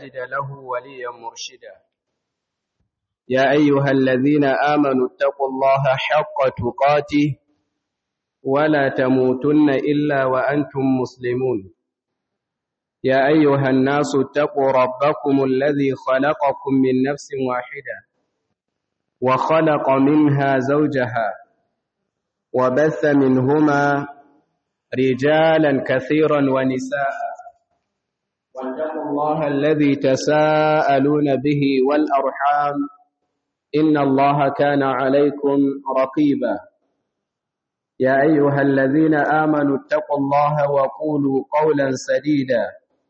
تجد له وليا مرشدا يا أيها الذين آمنوا اتقوا الله حق تقاته ولا تموتن إلا وأنتم مسلمون يا أيها الناس اتقوا ربكم الذي خلقكم من نفس واحدة وخلق منها زوجها وبث منهما رجالا كثيرا ونساء واتقوا الله الذي تساءلون به والأرحام إن الله كان عليكم رقيبا يا أيها الذين آمنوا اتقوا الله وقولوا قولا سديدا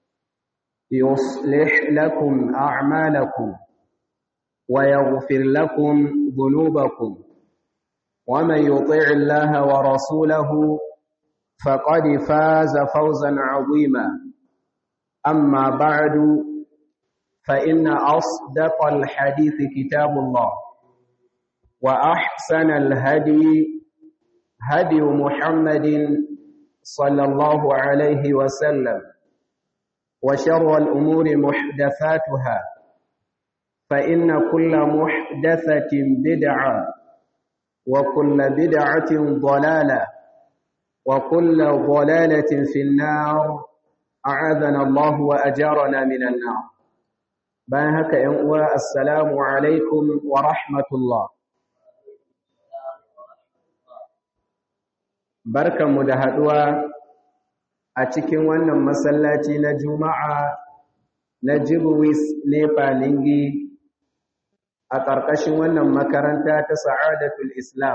يصلح لكم أعمالكم ويغفر لكم ذنوبكم ومن يطع الله ورسوله فقد فاز فوزا عظيما أما بعد فإن أصدق الحديث كتاب الله وأحسن الهدي هدي محمد صلى الله عليه وسلم وشر الأمور محدثاتها فإن كل محدثة بدعة وكل بدعة ضلالة وكل ضلالة في النار أعاذنا الله وأجارنا من النار بانهك ينقوى السلام عليكم ورحمة الله barkanmu da haɗuwa a cikin wannan masallaci na juma'a na jibwis nefa lingi a ƙarƙashin wannan makaranta ta sa'adatul islam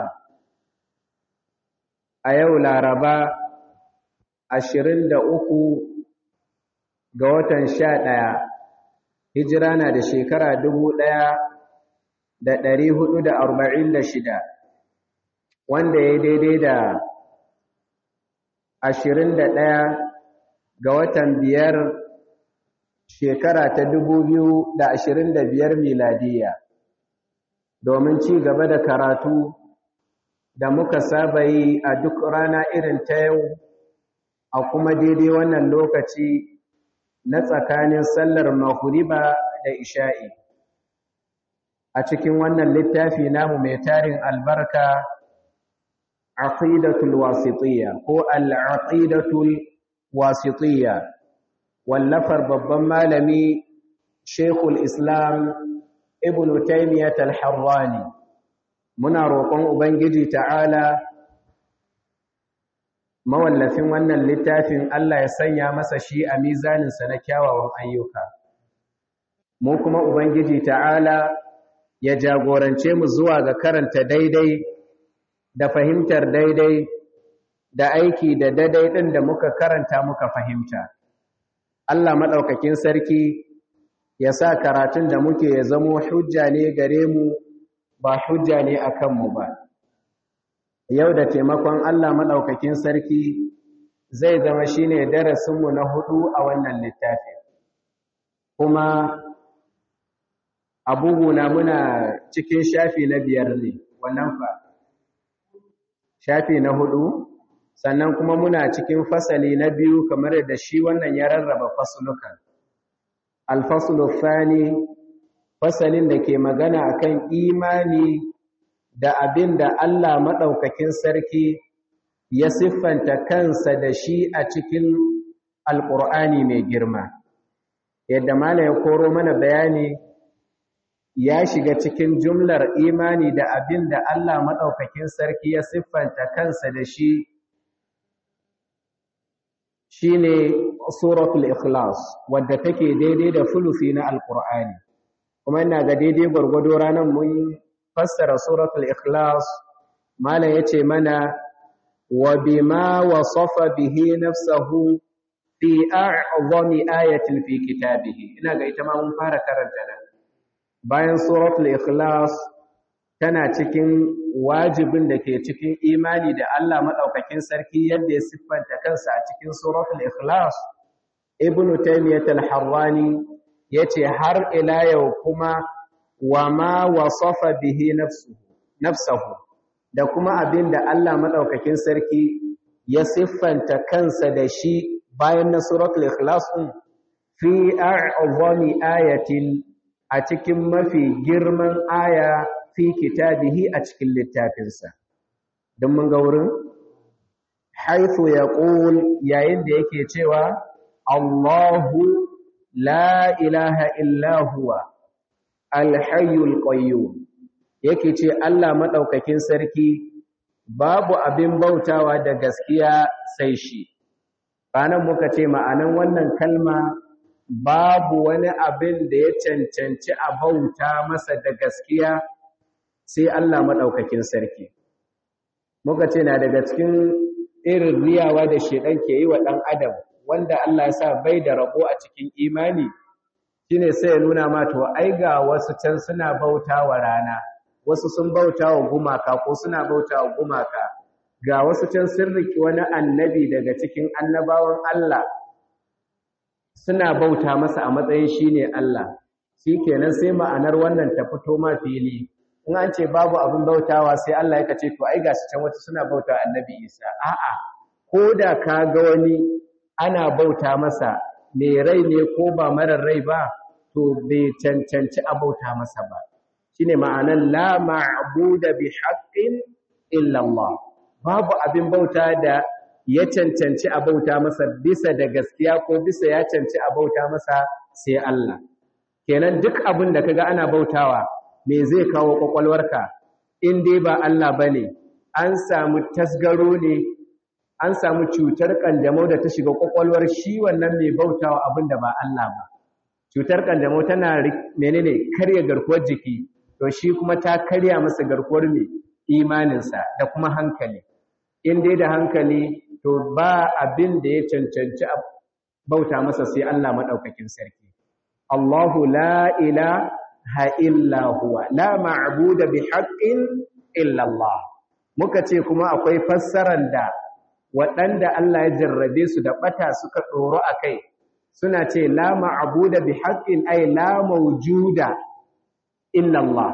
a yau laraba ashirin da uku ga watan sha ɗaya hijira na da shekara dubu ɗaya da ɗari hudu da arba'in da shida wanda ya daidai da ashirin da ɗaya ga watan biyar shekara ta dubu biyu da ashirin da biyar miladiya domin ci gaba da karatu da muka saba yi a duk rana irin ta yau a kuma daidai wannan lokaci na tsakanin sallar mahuriba da isha'i a cikin wannan littafi namu mai tarin albarka aqidatul wasitiyya ko al-aqidatul wasitiyya wallafar babban malami Sheikhul Islam Ibn Taymiyyah al-Harrani muna roƙon ubangiji ta'ala mawallafin wannan littafin Allah ya sanya masa shi a mizanin sa na kyawawan ayyuka mu kuma ubangiji ta'ala ya jagorance mu zuwa ga karanta daidai da fahimtar daidai da aiki da daidai ɗin da muka karanta muka fahimta. Allah maɗaukakin sarki ya sa karatun da muke ya zamo hujja ne gare mu ba hujja ne a kanmu ba. Yau da taimakon Allah maɗaukakin sarki zai zama shi ne darasinmu na hudu a wannan littafi. Kuma abuguna muna cikin shafi na biyar ne, wannan fa. shafi na hudu sannan kuma muna cikin fasali na biyu kamar da shi wannan ya rarraba fasulukan alfasulu fani fasalin da ke magana akan imani da abin da Allah maɗaukakin sarki ya siffanta kansa da shi a cikin alƙur'ani mai girma yadda mala ya koro mana bayani ya shiga cikin jumlar imani da abin da Allah maɗaukakin sarki ya siffanta kansa da shi shi ne suratul ikhlas wadda take daidai da fulufi na alƙur'ani kuma ina ga daidai gwargwado ranar mun fassara suratul ikhlas malam ya ce mana wa bima wasafa bihi nafsahu fi a'zami ayatin fi kitabihi ina ga ita ma mun fara karanta nan bayan suratul ikhlas tana cikin wajibin da ke cikin imani da Allah madaukakin sarki yadda ya siffanta kansa a cikin suratul ikhlas ibnu taymiyyah al-harrani yace har ila yau kuma wa ma wasafa bihi nafsuhu nafsuhu da kuma abinda Allah madaukakin sarki ya siffanta kansa da shi bayan na suratul ikhlas din fi a'zami ayatin a cikin mafi girman aya fi kitabihi a cikin littafinsa don mun ga wurin haifu ya yayin da yake cewa Allahu la ilaha illa huwa alhayyul qayyum yake ce Allah madaukakin sarki babu abin bautawa da gaskiya sai shi ranan muka ce ma'anan wannan kalma babu wani abin da ya cancanci a bauta masa da gaskiya sai Allah madaukakin sarki muka ce na daga cikin irin riyawa da shedan ke yi wa dan adam wanda Allah ya sa bai da rabo a cikin imani shine sai ya nuna ma to ai ga wasu can suna bautawa rana wasu sun bautawa gumaka ko suna bautawa gumaka ga wasu can sun riki wani annabi daga cikin annabawan Allah suna bauta masa a matsayin shine Allah shikenan sai ma'anar wannan ta fito ma fili in an ce babu abin bautawa sai Allah ya ce to ai gashi can wata suna bautawa annabi Isa a'a ko da ka ga wani ana bauta masa mai rai ne ko ba marar rai ba to bai cancanci a bauta masa ba shine ma'anar la ma'buda bi haqqin illa Allah babu abin bauta da ya cancanci a bauta masa bisa da gaskiya ko bisa ya cancanci a bauta masa sai Allah kenan duk abin da kaga ana bautawa me zai kawo kwakwalwarka in dai ba Allah bane an samu tasgaro ne an samu cutar kanjamau da ta shiga kwakwalwar shi wannan mai bautawa abin da ba Allah ba cutar kanjamau tana menene karya garkuwar jiki to shi kuma ta karya masa garkuwar mai imaninsa da kuma hankali in dai da hankali to ba abin da ya cancanci bauta masa sai Allah madaukakin sarki Allahu la ilaha illa huwa la ma'budu bi haqqin illa Allah muka ce kuma akwai fassarar da waɗanda Allah ya jarrabe su da ɓata suka ɗoro a kai suna ce la ma'abuda bi haƙƙin ai la maujuda illallah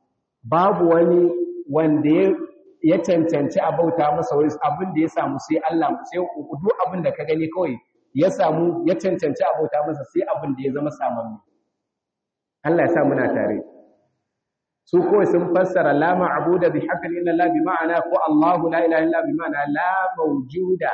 babu wani wanda ya cancanci a bauta masa wani abin da ya samu sai Allah sai duk abin da ka gani kawai ya samu ya cancanci a bauta masa sai abin da ya zama samanni Allah ya sa muna tare su kawai sun fassara la ma'buda bi haqqin illa Allah bi ma'ana ko Allahu la ilaha illa bi ma'ana la mawjuda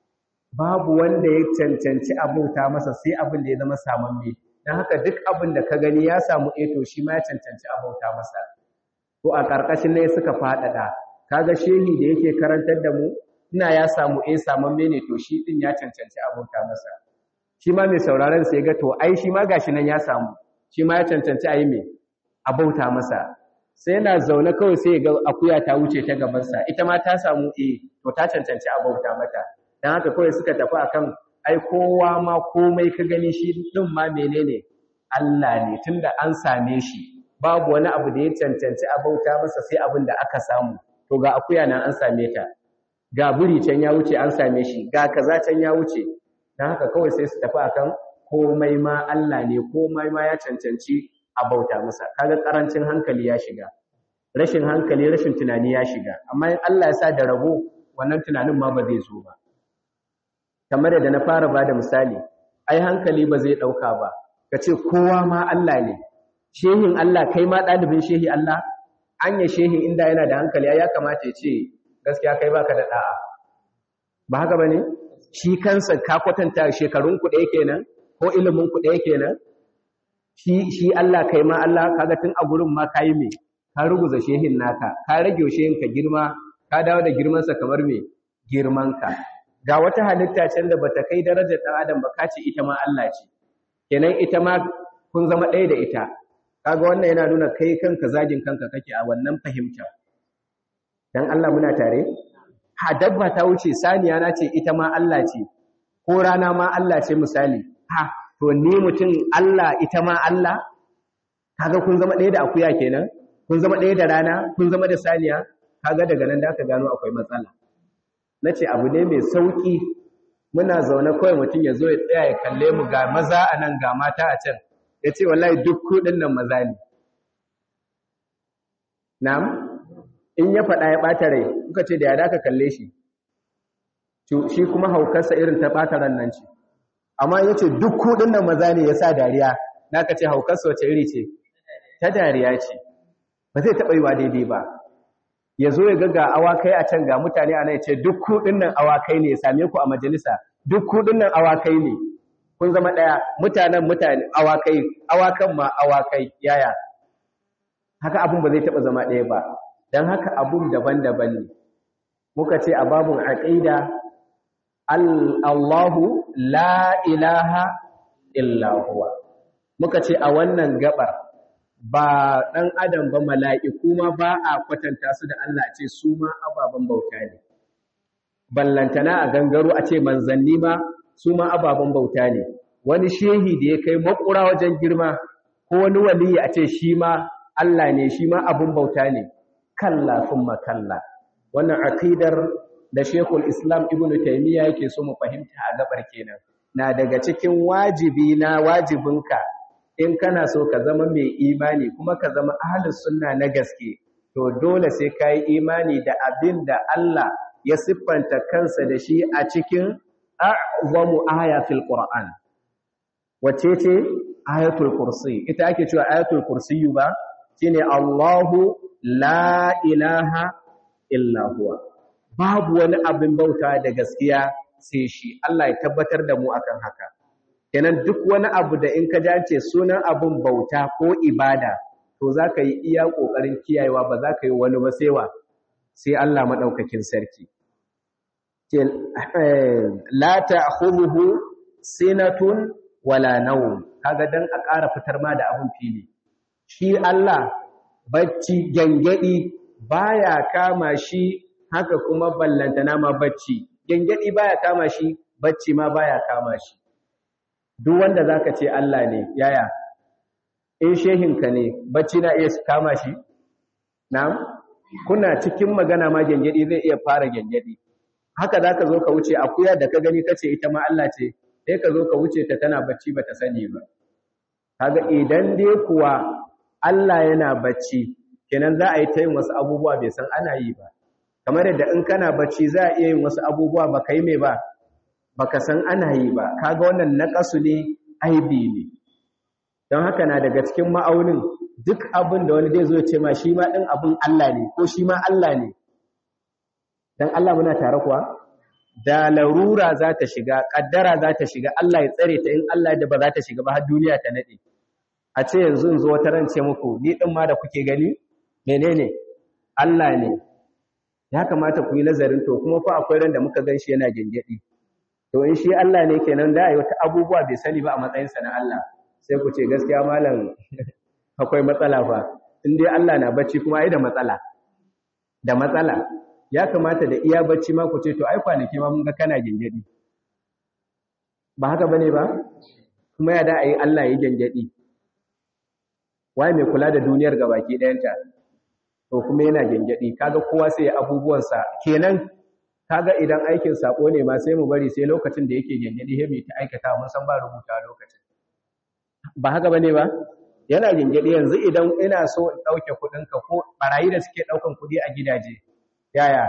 babu wanda ya cancanci abauta masa sai abin da ya zama samamme dan haka duk abin da ka gani ya samu eto shi ma ya cancanci abauta masa to a karkashin ne suka fadada kaga shehi da yake karantar da mu ina ya samu eh samamme ne to shi din ya cancanci abauta masa shi ma mai sauraron sai ga to ai shi ma gashi nan ya samu shi ma ya cancanci a yi mai abauta masa sai yana zaune kawai sai ga akuya ta wuce ta gabansa ita ma ta samu e to ta cancanci a bauta mata dan haka kawai suka tafi akan ai kowa ma komai ka gani shi din ma menene Allah ne tunda an same shi babu wani abu da ya cancanci a bauta masa sai abin da aka samu to ga akuya nan an same ta ga buri can ya wuce an same shi ga kaza can ya wuce dan haka kawai sai su tafi akan komai ma Allah ne komai ma ya cancanci a bauta masa kaga karancin hankali ya shiga rashin hankali rashin tunani ya shiga amma in Allah ya sa da rabo wannan tunanin ma ba zai zo ba kamar da na fara bada misali ai hankali ba zai dauka ba kace kowa ma Allah ne shehin Allah kai ma dalibin shehi Allah anya shehin inda yana da hankali ai ya kamata ya ce gaskiya kai baka da da'a ba haka bane shi kansa ka kwatanta shekarun ku ɗaya kenan ko ilimin ku ɗaya kenan shi shi Allah kai ma Allah kaga tun a gurin ma kai me ka ruguza shehin naka ka rage shehin ka girma ka dawo da girman sa kamar me girman ka ga wata halitta can da bata kai darajar dan adam ba ka ce ita ma Allah ce kenan ita ma kun zama ɗaya da ita kaga wannan yana nuna kai kanka zagin kanka kake a wannan fahimta dan Allah muna tare ha dabba ta wuce saniya na ce ita ma Allah ce ko rana ma Allah ce misali ha to ni mutum Allah ita ma Allah kaga kun zama ɗaya da akuya kenan kun zama ɗaya da rana kun zama da saniya kaga daga nan da aka gano akwai matsala nace abu ne mai sauki muna zaune kawai mutum ya zo ya tsaya ya kalle mu ga maza a nan ga mata a can ya ce wallahi duk kuɗin nan maza ne na'am in ya faɗa ya ɓata rai kuka ce da ya daka kalle shi shi kuma haukarsa irin ta ɓata ran nan ce amma ya ce duk kuɗin nan maza ne ya sa dariya na ka ce haukarsa wace iri ce ta dariya ce ba zai taɓa yiwa daidai ba ya zo ya ga awakai a can ga mutane a nan ya ce duk kuɗin nan awakai ne ya same ku a majalisa duk kuɗin nan awakai ne kun zama ɗaya mutanen mutane awakai awakan ma awakai yaya haka abun ba zai taɓa zama ɗaya ba don haka abun daban-daban ne muka ce a babun aqida Allahu la ilaha illa huwa muka ce a wannan gabar ba ɗan adam ba mala'iku ma ba a kwatanta su da Allah ce su ma ababen bauta ne ballantana a gangaro a ce manzanni ma su ma ababen bauta ne wani shehi da ya kai makura wajen girma ko wani waliyi a ce shi ma Allah ne shi ma abin bauta ne kalla thumma kalla wannan aqidar da Sheikhul Islam Ibn Taymiyyah yake so mu fahimta a gabar kenan na daga cikin wajibi na wajibinka in kana so ka zama mai imani kuma ka zama ahlus sunna na gaske to dole sai kai imani da abin da Allah ya siffanta kansa da shi a cikin a'zamu aya fil Qur'an wace ce ayatul kursi ita ake cewa ayatul kursi ba shine Allahu la ilaha illa huwa babu wani abin bauta da gaskiya sai shi Allah ya tabbatar da mu akan haka kenan duk wani abu da in ka jace sunan abin bauta ko ibada to zaka yi iya kokarin kiyayewa ba zaka yi wani ba sai wa sai Allah madaukakin sarki la ta'khudhuhu sinatun wala nawm kaga dan a ƙara fitar ma da abin fili shi Allah bacci gangadi baya kama shi haka kuma ballantana ma bacci gangadi baya kama shi bacci ma baya kama shi duk wanda zaka ce Allah ne yaya in shehinka ne bacci na iya kama shi na'am kuna cikin magana ma gangadi zai iya fara gangadi haka zaka zo ka wuce akuya da ka gani kace ita ma Allah ce sai ka zo ka wuce ta tana bacci bata sani ba kaga idan dai kuwa Allah yana bacci kenan za a yi ta yin wasu abubuwa bai san ana yi ba kamar yadda in kana bacci za a iya yin wasu abubuwa ba kai mai ba baka san ana yi ba kaga wannan naqasu ne aibi ne don haka na daga cikin ma'aunin duk abin da wani zai zo ya ce ma shi ma din abin Allah ne ko shi ma Allah ne dan Allah muna tare kuwa da larura za ta shiga kaddara za ta shiga Allah ya tsare ta in Allah da ba za ta shiga ba har duniya ta nade a ce yanzu in zo wata rance muku ni din ma da kuke gani menene Allah ne ya kamata ku yi nazarin to kuma fa akwai ran da muka gan shi yana gengedi to in shi Allah ne kenan da ayi wata abubuwa bai sani ba a matsayin sa na Allah sai ku ce gaskiya malam akwai matsala fa in dai Allah na bacci kuma ai da matsala da matsala ya kamata da iya bacci ma ku ce to ai kwanaki ma mun ga kana gengedi ba haka bane ba kuma ya da ayi Allah yi gengedi waye mai kula da duniyar gabaki ɗayanta to kuma yana gengedi kaga kowa sai abubuwansa kenan kaga idan aikin sako ne ma sai mu bari sai lokacin da yake gengedi he ta aikata mun san ba rubuta lokacin ba haka bane ba yana gengedi yanzu idan ina so in dauke kudin ka ko barayi da suke daukan kudi a gidaje yaya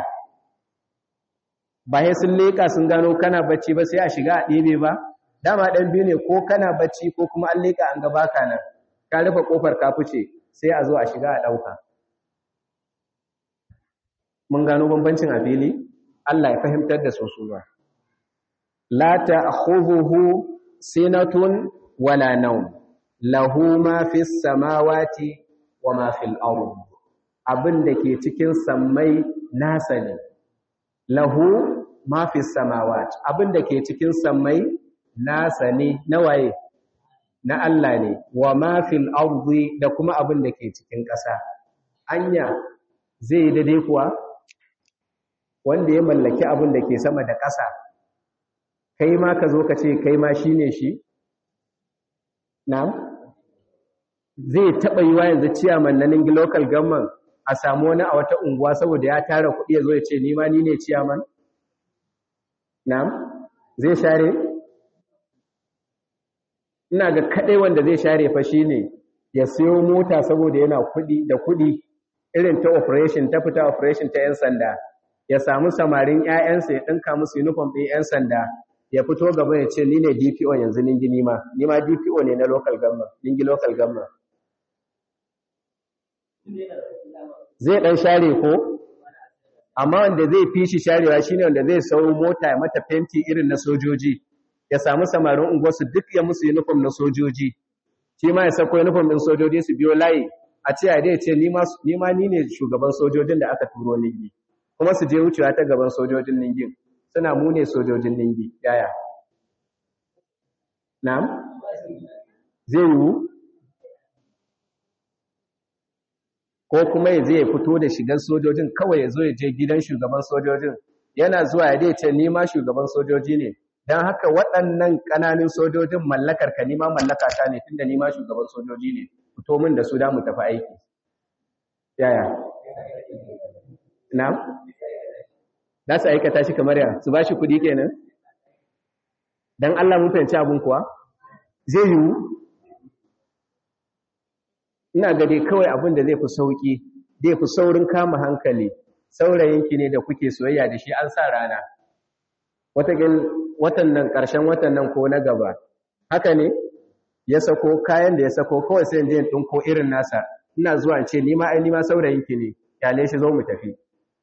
ba sai sun leka sun gano kana bacci ba sai a shiga a ɗebe ba dama ɗan biyu ne ko kana bacci ko kuma an leka an ga baka nan ka rufe kofar ka fice sai a zo a shiga a ɗauka mun gano bambancin a fili Allah ya fahimtar da su su ba la ta'khudhuhu sinatun wala nawm lahu ma fis samawati wa ma fil ard abin da ke cikin sammai nasa ne lahu ma fis samawati abin da ke cikin sammai nasa ne na waye na Allah ne wa ma fil ardi da kuma abin da ke cikin ƙasa anya zai daidai kuwa wanda ya mallaki abin da ke sama da ƙasa kai ma ka zo ka ce kai ma shine shi na'am zai taɓa yi wa yanzu ciyaman na ningi local government a samu wani a wata unguwa saboda ya tara kuɗi ya zo ya ce ni ma ni ne ciyaman na'am zai share ina ga kaɗai wanda zai share fa shine ya siyo mota saboda yana kuɗi da kuɗi irin ta operation ta fita operation ta 'yan sanda ya samu samarin 'ya'yansa ya ɗinka musu uniform ɗin 'yan sanda ya fito gaba ya ce ni ne DPO yanzu ningi nima nima DPO ne na local government ningi local government zai dan share ko amma wanda zai fi shi sharewa shine wanda zai sau mota ya mata fenti irin na sojoji ya samu samarin unguwarsu duk ya musu uniform na sojoji shi ma ya sako uniform din sojoji su biyo layi a ce a dai ce ni ma ni ne shugaban sojojin da aka turo ningi kuma su je wucewa ta gaban sojojin ningin suna mu ne sojojin ningi yaya na'am zai yiwu ko kuma ya zai fito da shigar sojojin kawai ya zo ya je gidan shugaban sojojin yana zuwa ya dai ce ni ma shugaban sojoji ne don haka waɗannan ƙananin sojojin mallakar ka nima mallaka ta ne tunda nima shugaban sojoji ne fito min da su da mu tafi aiki yaya na za su aikata shi kamar ya su ba shi kuɗi kenan don Allah mun fahimci abin kuwa zai yiwu ina ga dai kawai abin da zai fi sauƙi zai fi saurin kama hankali saurayinki ne da kuke soyayya da shi an sa rana watan nan ƙarshen watan nan ko na gaba haka ne ya sako kayan da ya sako kawai sai je ɗinko irin nasa ina zuwa ce ni ma ai ni ma saurayinki ne kyale shi zo mu tafi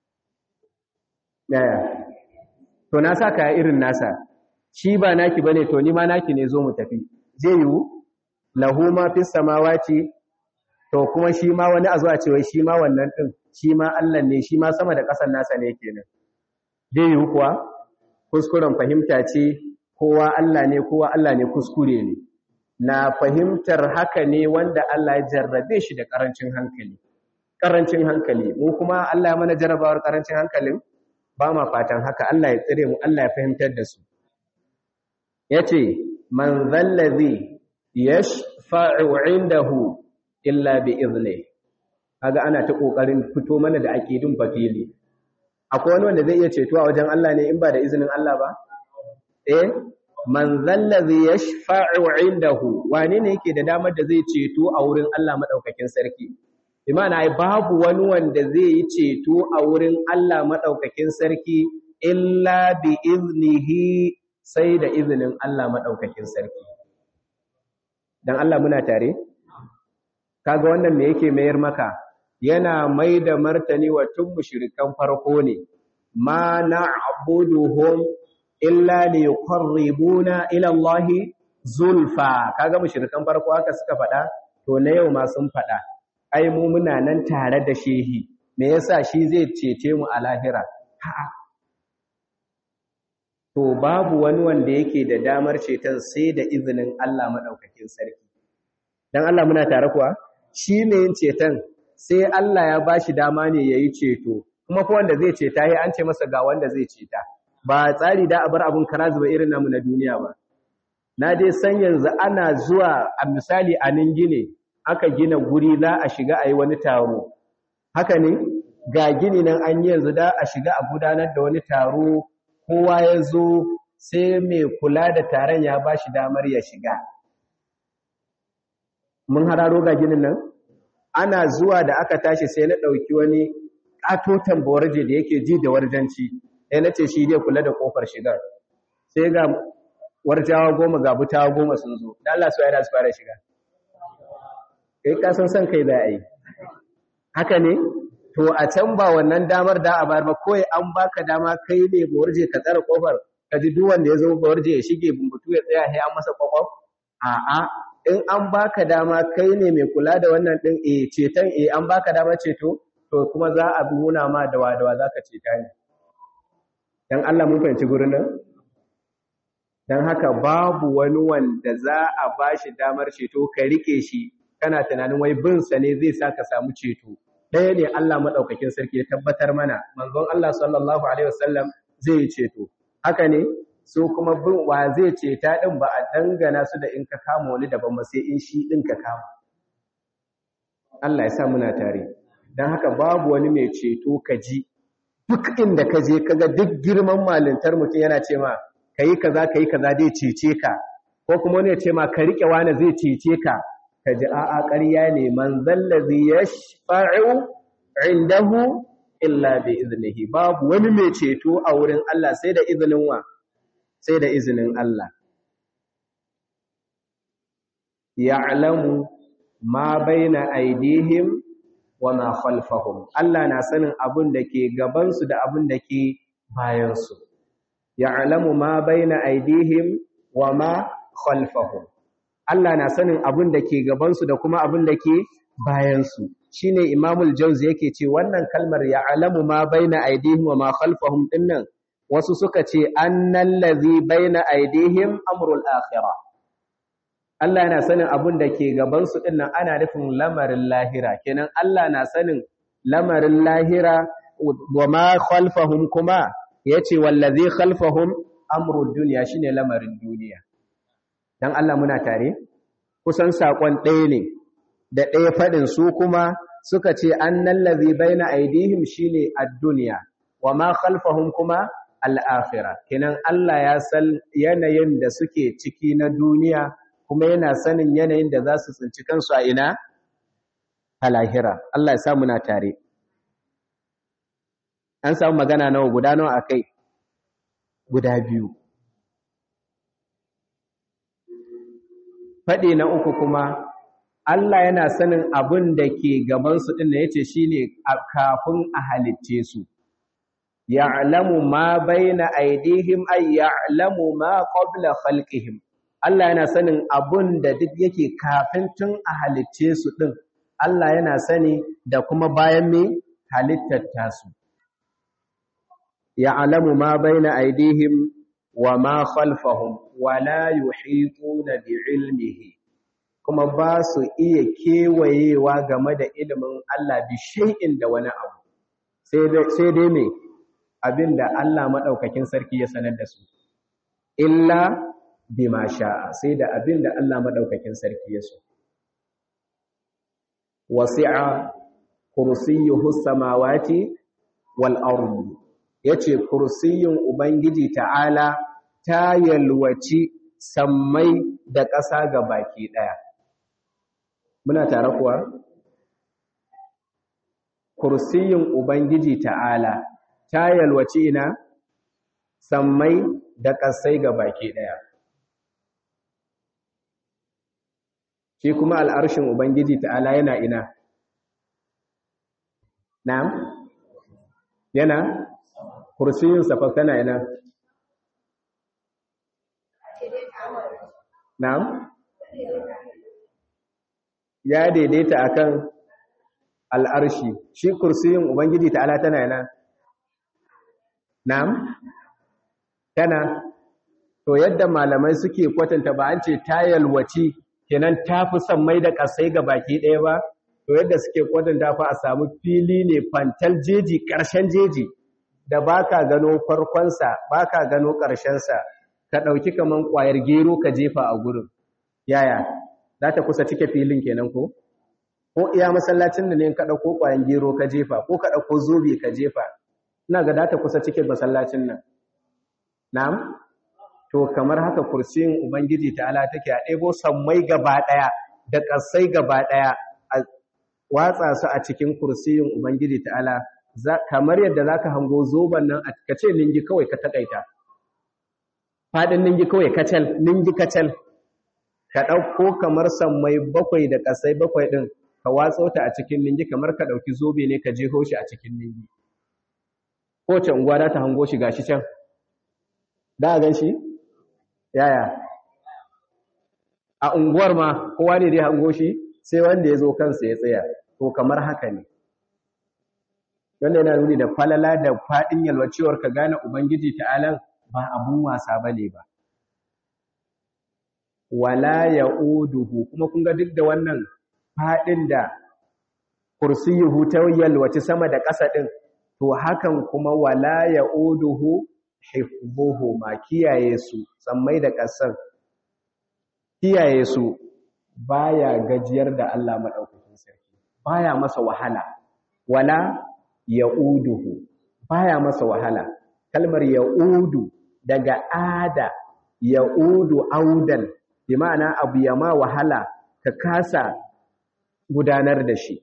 yaya to na sa kaya irin nasa shi ba naki bane to ni ma naki ne zo mu tafi zai yiwu lahu ma fis samawati to kuma shi ma wani a zuwa cewa shi ma wannan din shi ma Allah ne shi ma sama da ƙasar nasa ne kenan zai yiwu kuwa kuskuren fahimta ce kowa Allah ne kowa Allah ne kuskure ne na fahimtar haka ne wanda Allah ya jarrabe shi da ƙarancin hankali ƙarancin hankali mu kuma Allah ya mana jarrabawar ƙarancin hankalin ba ma fatan haka Allah ya tsire mu Allah ya fahimtar da su yace man zallazi yashfa'u indahu illa bi izni kaga ana ta kokarin fito mana da aqidun fafili akwai wani wanda zai iya ceto a wajen Allah ne in ba da izinin Allah ba eh man zallazi yashfa'u indahu wane ne yake da damar da zai ceto a wurin Allah madaukakin sarki imana ai babu wani wanda zai yi ceto a wurin Allah madaukakin sarki illa bi iznihi sai da izinin Allah madaukakin sarki dan Allah muna tare kaga wannan me yake mayar maka yana mai da martani wa tun mushrikan farko ne ma na'buduhum illa li yuqarribuna ila Allah zulfa kaga mushrikan farko haka suka faɗa to na yau ma sun faɗa ai mu muna nan tare da shehi me yasa shi zai cece mu a lahira a'a to babu wani wanda yake da damar ceton sai da izinin Allah madaukakin sarki dan Allah muna tare kuwa shi ne yin ceton sai Allah ya ba shi dama ne ya yi ceto kuma ko wanda zai ceta ya an ce masa ga wanda zai ceta ba tsari da a bar abin kara zuba irin namu na duniya ba na dai san yanzu ana zuwa a misali a ningine aka gina guri za a shiga a yi wani taro haka ne ga gini nan an yi yanzu da a shiga a gudanar da wani taro kowa ya zo sai mai kula da taron ya ba shi damar ya shiga mun hararo ga ginin nan ana zuwa da aka tashi sai na ɗauki wani ƙatoton bawarje da yake ji da warjanci sai na ce shi zai kula da ƙofar shigar sai ga warjawa goma ga butawa goma sun zo da Allah su yana su fara shiga kai ka san san kai za a yi haka ne to a can ba wannan damar da a bayar ba kawai an baka dama kai ne bawarje ka tsara ƙofar ka ji duk wanda ya zo bawarje ya shige bumbutu ya tsaya sai an masa ƙwaƙwaf a'a in an baka dama kai ne mai kula da wannan din eh ceton eh an baka dama ceto to kuma za a nuna ma da wadawa zaka ceta ne dan Allah mun fahimci gurin nan dan haka babu wani wanda za a bashi damar ceto ka rike shi kana tunanin wai bin sa ne zai saka samu ceto ɗaya ne Allah madaukakin sarki ya tabbatar mana manzon Allah sallallahu alaihi wasallam zai ceto haka ne so kuma bin wa zai ce ta ɗin ba a dangana su da in ka kama wani daban ba sai in shi ɗin ka kama. Allah ya sa muna tare. Don haka babu wani mai ceto ka ji duk inda ka je kaga duk girman malintar mutum yana ce ma ka yi kaza ka yi kaza zai cece ka ko kuma wani ya ce ma ka riƙe wani zai cece ka ka ji a'a ƙarya ne man zallazi yashfa'u indahu illa bi iznihi babu wani mai ceto a wurin Allah sai da izinin wa sai da izinin Allah ya'lamu ma baina aidihim wa ma khalfahum Allah na sanin abin da ke gaban su da abin da ke bayan su ya'lamu ma baina aidihim wa ma khalfahum Allah na sanin abin da ke gaban su da kuma abin da ke bayan su shine Imamul Jauzi yake ce wannan kalmar ya'lamu ma baina aidihim wa ma khalfahum dinnan wasu suka ce annal ladhi baina aidihim amrul akhirah Allah yana sanin abin da ke gabansu ɗin nan ana nufin lamarin lahira kenan Allah na sanin lamarin lahira wa ma khalfahum kuma yace wallazi khalfahum amrud dunya shine lamarin duniya dan Allah muna tare kusan sakon ɗaya ne da ɗaya fadin su kuma suka ce annal ladhi baina aidihim shine ad-dunya wa ma khalfahum kuma al-akhirah kenan Allah ya san yanayin da suke ciki na duniya kuma yana sanin yanayin da za su tsinci kansu a ina a lahira Allah ya samu na tare an samu magana nawa guda nawa akai guda biyu faɗi na uku kuma Allah yana sanin abin da ke gabansu ɗin da ya ce shi ne kafin a halitce su ya'lamu ma baina aidihim ay ya'lamu ma qabla khalqihim Allah yana sanin abun da duk yake kafin tun a halicce su ɗin, Allah yana sani da kuma bayan mai halittar tasu. Ya alamu ma bai na aidihim wa ma khalfahum wa la yuhituna bi ilmihi kuma ba su iya kewayewa game da ilimin Allah bi shay'in da wani abu sai dai me abinda Allah madaukakin sarki ya sanar da su illa bima sha'a sai da abin da Allah madaukakin sarki ya so wasi'a kursiyyuhu samawati wal ardi yace kursiyyun ubangiji ta'ala ta yalwaci sammai da ƙasa ga baki daya muna tare kuwa kursiyyun ubangiji ta'ala ta yalwaci ina sammai da ƙasai ga baki daya shi kuma al'arshin Ubangiji ta'ala yana ina. Na'am? Yana? Kursiyin safaf tana ina? Na'am? Ya daidaita akan al'arshi, shi kursiyin Ubangiji ta'ala tana ina? Na'am? Tana? To yadda malamai suke kwatanta ba an ce tayalwaci kenan ta fi son mai da ƙasai ga baki ɗaya ba to yadda suke kwatanta fa a samu fili ne fantal jeji ƙarshen jeji da ba ka gano farkonsa ba ka gano ƙarshensa ka ɗauki kaman ƙwayar gero ka jefa a gurin yaya za ta kusa cike filin kenan ko ko iya masallacin da ne ka ɗauko ƙwayar gero ka jefa ko ka ɗauko zobe ka jefa ina ga za ta kusa cike masallacin nan na'am to kamar haka kursiyin ubangiji ta'ala take a ɗebo sammai gaba ɗaya da ƙasai gaba ɗaya a watsa su a cikin kursiyin ubangiji ta'ala kamar yadda zaka hango zoban nan a kace ningi kawai ka takaita fadin ningi kawai kacal ningi kacal ka ɗauko kamar sammai bakwai da ƙasai bakwai ɗin ka watso ta a cikin ningi kamar ka ɗauki zobe ne ka jeho shi a cikin ningi kowace unguwa za ta hango shi gashi can da gan shi yaya a unguwar ma kowa ne dai hango shi sai wanda ya zo kansa ya tsaya to kamar haka ne wanda yana nuni da falala da faɗin yalwacewar ka gane ubangiji ta'alan ba abun wasa bane ba wala ya'uduhu kuma kun ga duk da wannan faɗin da kursiyuhu ta yalwaci sama da ƙasa ɗin to hakan kuma wala ya'uduhu hifdhuhu ma kiyaye su tsammai da ƙasar kiyaye su baya gajiyar da Allah madaukakin sarki baya masa wahala wala ya'uduhu baya masa wahala kalmar ya'udu daga ada ya'udu audan bi ma'ana abu ya ma wahala ka kasa gudanar da shi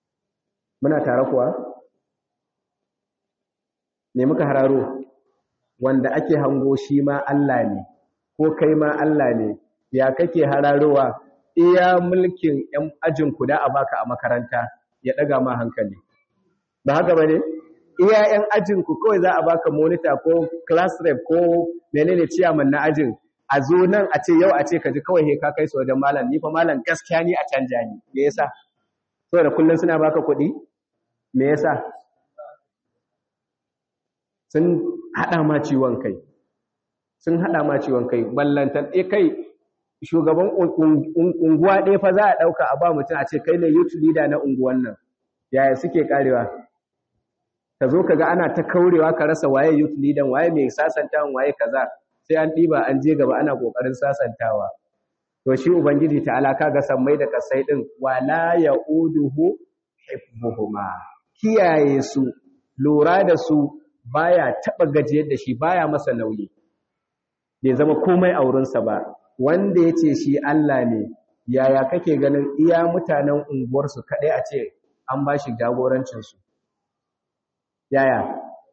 muna tare kuwa me muka hararo wanda ake hango shi ma Allah ne ko kai ma Allah ne ya kake hararowa iya mulkin ‘yan ajinku da a baka a makaranta ya ɗaga ma hankali. Ba haka ba ne? Iya ‘yan ajinku kawai za a baka monitor ko class rep ko menene ciyaman na ajin, a zo nan a ce yau a ce ka ji kawai ka kai su wajen malam, ni fa malam gaskiya ni a canja ni, me yasa? Saboda kullum suna baka kuɗi? Me yasa? Sun haɗa ma ciwon kai. Sun haɗa ma ciwon kai, ballantan, e kai shugaban unguwa ɗaya fa za a ɗauka a ba mutum a ce kai ne youth leader na unguwan nan yaya suke karewa ka zo ka ga ana ta kaurewa ka rasa waye youth leader waye mai sasantawan waye kaza sai an ɗiba an je gaba ana ƙoƙarin sasantawa to shi ubangiji ta alaka ga sammai da kasai ɗin wala ya uduhu hifbuhuma kiyaye su lura da su baya taɓa gajiyar da shi baya masa nauyi bai zama komai a wurinsa ba wanda ya ce shi Allah ne yaya kake ganin iya mutanen unguwarsu kaɗai a ce an ba shi jagorancinsu yaya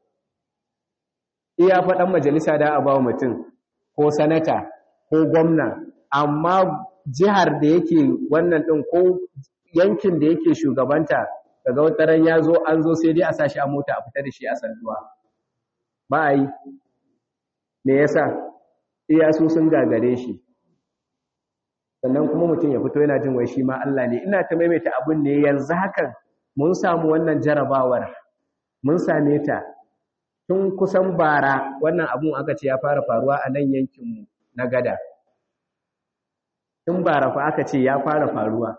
iya faɗan majalisa da a bawa mutum ko sanata ko gwamna amma jihar da yake wannan ɗin ko yankin da yake shugabanta daga wataran ya zo an zo sai dai a sa shi a mota a fita da shi a sanduwa ba a yi me yasa iya su sun gagare shi sannan kuma mutum ya fito yana jin wai shi ma Allah ne ina ta maimaita abun ne yanzu hakan mun samu wannan jarabawar mun same ta tun kusan bara wannan abun aka ce ya fara faruwa a nan yankinmu na gada tun bara fa aka ce ya fara faruwa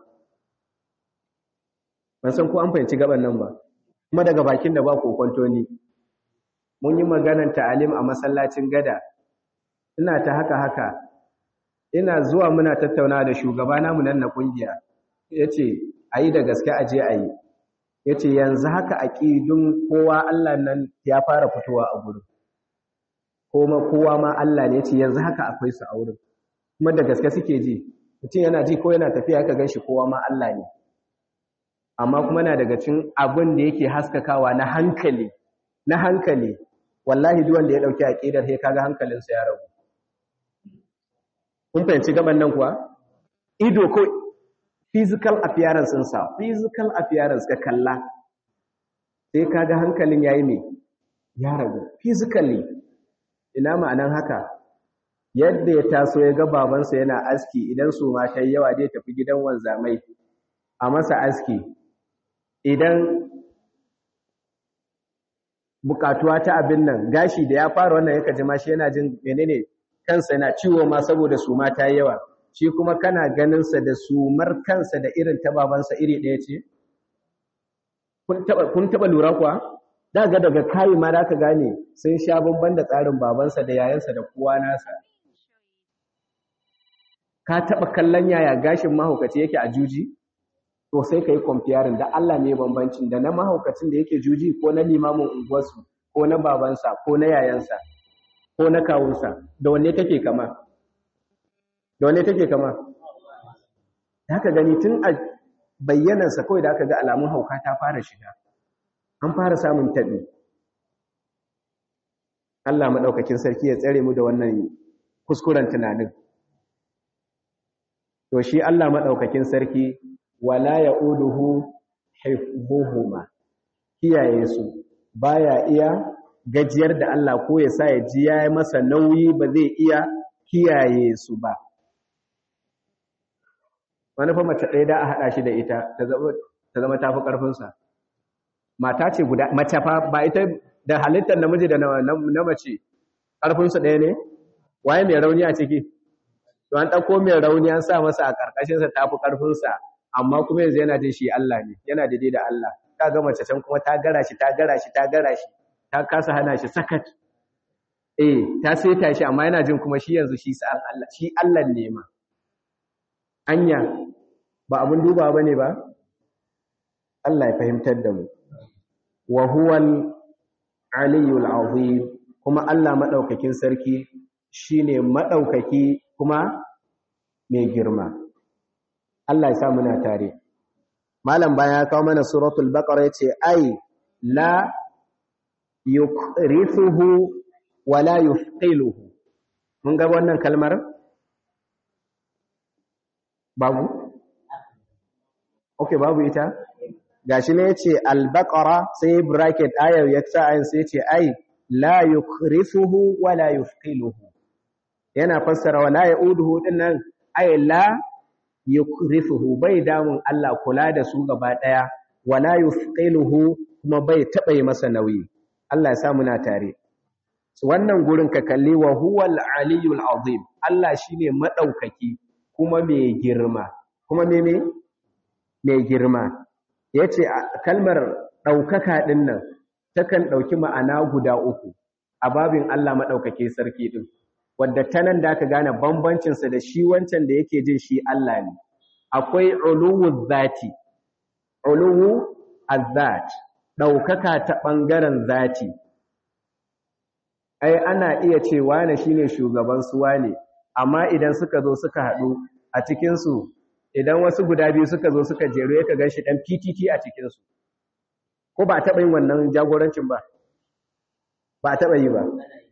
ban san ko an fahimci gaban nan ba kuma daga bakin da ba kokonto ni mun yi maganar ta'alim a masallacin gada ina ta haka haka ina zuwa muna tattauna da shugaba namu nan na kungiya yace ayi da gaske aje ayi yace yanzu haka aqidun kowa Allah nan ya fara fitowa a gurin kuma kowa ma Allah ne yace yanzu haka akwai su a wurin kuma da gaske suke ji mutum yana ji ko yana tafiya ka ganshi kowa ma Allah ne amma kuma na daga cikin abin da yake haskakawa na hankali na hankali wallahi duk wanda ya dauki aqidar sai kaga hankalinsa ya rabu kun fahimci gaban nan kuwa ido ko physical appearance sa physical appearance ka kalla sai kaga hankalin yayi me ya rabu physically ina ma'anan haka yadda ya taso ya ga babansa yana aski idan su ma ta yawa dai tafi gidan wanzamai a masa aski idan bukatuwa ta abin nan gashi da ya fara wannan yaka jima shi yana jin menene kansa yana ciwo ma saboda suma ta yawa shi kuma kana ganin sa da sumar kansa da irin ta babansa iri ɗaya ce kun taba kun taba lura kuwa daga daga kai ma da ka gane sun sha bamban da tsarin babansa da yayansa da kowa nasa ka taba kallon yaya gashin mahaukaci yake a juji to sai ka yi kwamfiyarin da Allah ne bambancin da na mahaukacin da yake juji ko na limamin unguwarsu ko na babansa ko na yayansa ko na kawunsa da wanne take kama da wanne take kama da haka gani tun a bayyanansa kawai da aka ga alamun hauka ta fara shiga an fara samun taɓi Allah maɗaukakin sarki ya tsare mu da wannan kuskuren tunanin to shi Allah maɗaukakin sarki wala ya'uduhu hifdhuhuma kiyaye su baya iya gajiyar da Allah ko ya sa ya ji ya masa nauyi ba zai iya kiyaye su ba wani fa mace ɗaya da a haɗa shi da ita ta zama tafi ƙarfinsa mata ce guda mace fa ba ita da halittar namiji da na mace ƙarfinsu ɗaya ne waye mai rauni a ciki to an ɗauko mai rauni an sa masa a ƙarƙashinsa tafi ƙarfinsa amma kuma yanzu yana jin shi Allah ne yana daidai da Allah ta ga mace can kuma ta gara shi ta gara shi ta gara shi ta kasa hana shi sakat eh ta saita shi amma yana jin kuma shi yanzu shi sa'an Allah shi Allah ne ma anya ba abun duba bane ba Allah ya fahimtar da mu wa huwal aliyul azim kuma Allah madaukakin sarki shine madaukaki kuma mai girma Allah ya sa muna tare malam baya ya kawo mana suratul baqara yace ai la yukrithuhu wala yufqiluhu mun ga wannan kalmar babu okay babu ita gashi ne yace al-baqara sai bracket ayar ya sa ayin sai yace ai la yukhrifuhu wala yufqiluhu yana fassara wala yauduhu dinnan ai la yukrifuhu bai damun Allah kula da su gaba daya wala yufqiluhu kuma bai taba yi masa nauyi Allah ya sa muna tare wannan gurin ka kalli wa huwal aliyul azim Allah shine madaukaki kuma mai girma kuma me me mai girma yace kalmar daukaka din nan takan dauki ma'ana guda uku a babin Allah madaukake sarki din wadda ta nan da aka gane bambancinsa da shi wancan da yake jin shi Allah ne. Akwai uluwu zati, uluwu azat, ɗaukaka ta ɓangaren zati. Ai, ana iya ce wane shi ne shugaban suwa ne, amma idan suka zo suka haɗu a cikinsu, idan wasu guda biyu suka zo suka jeru ya ka gan shi ɗan PTT a cikinsu. Ko ba a taɓa yin wannan jagorancin ba? Ba a taɓa yi ba.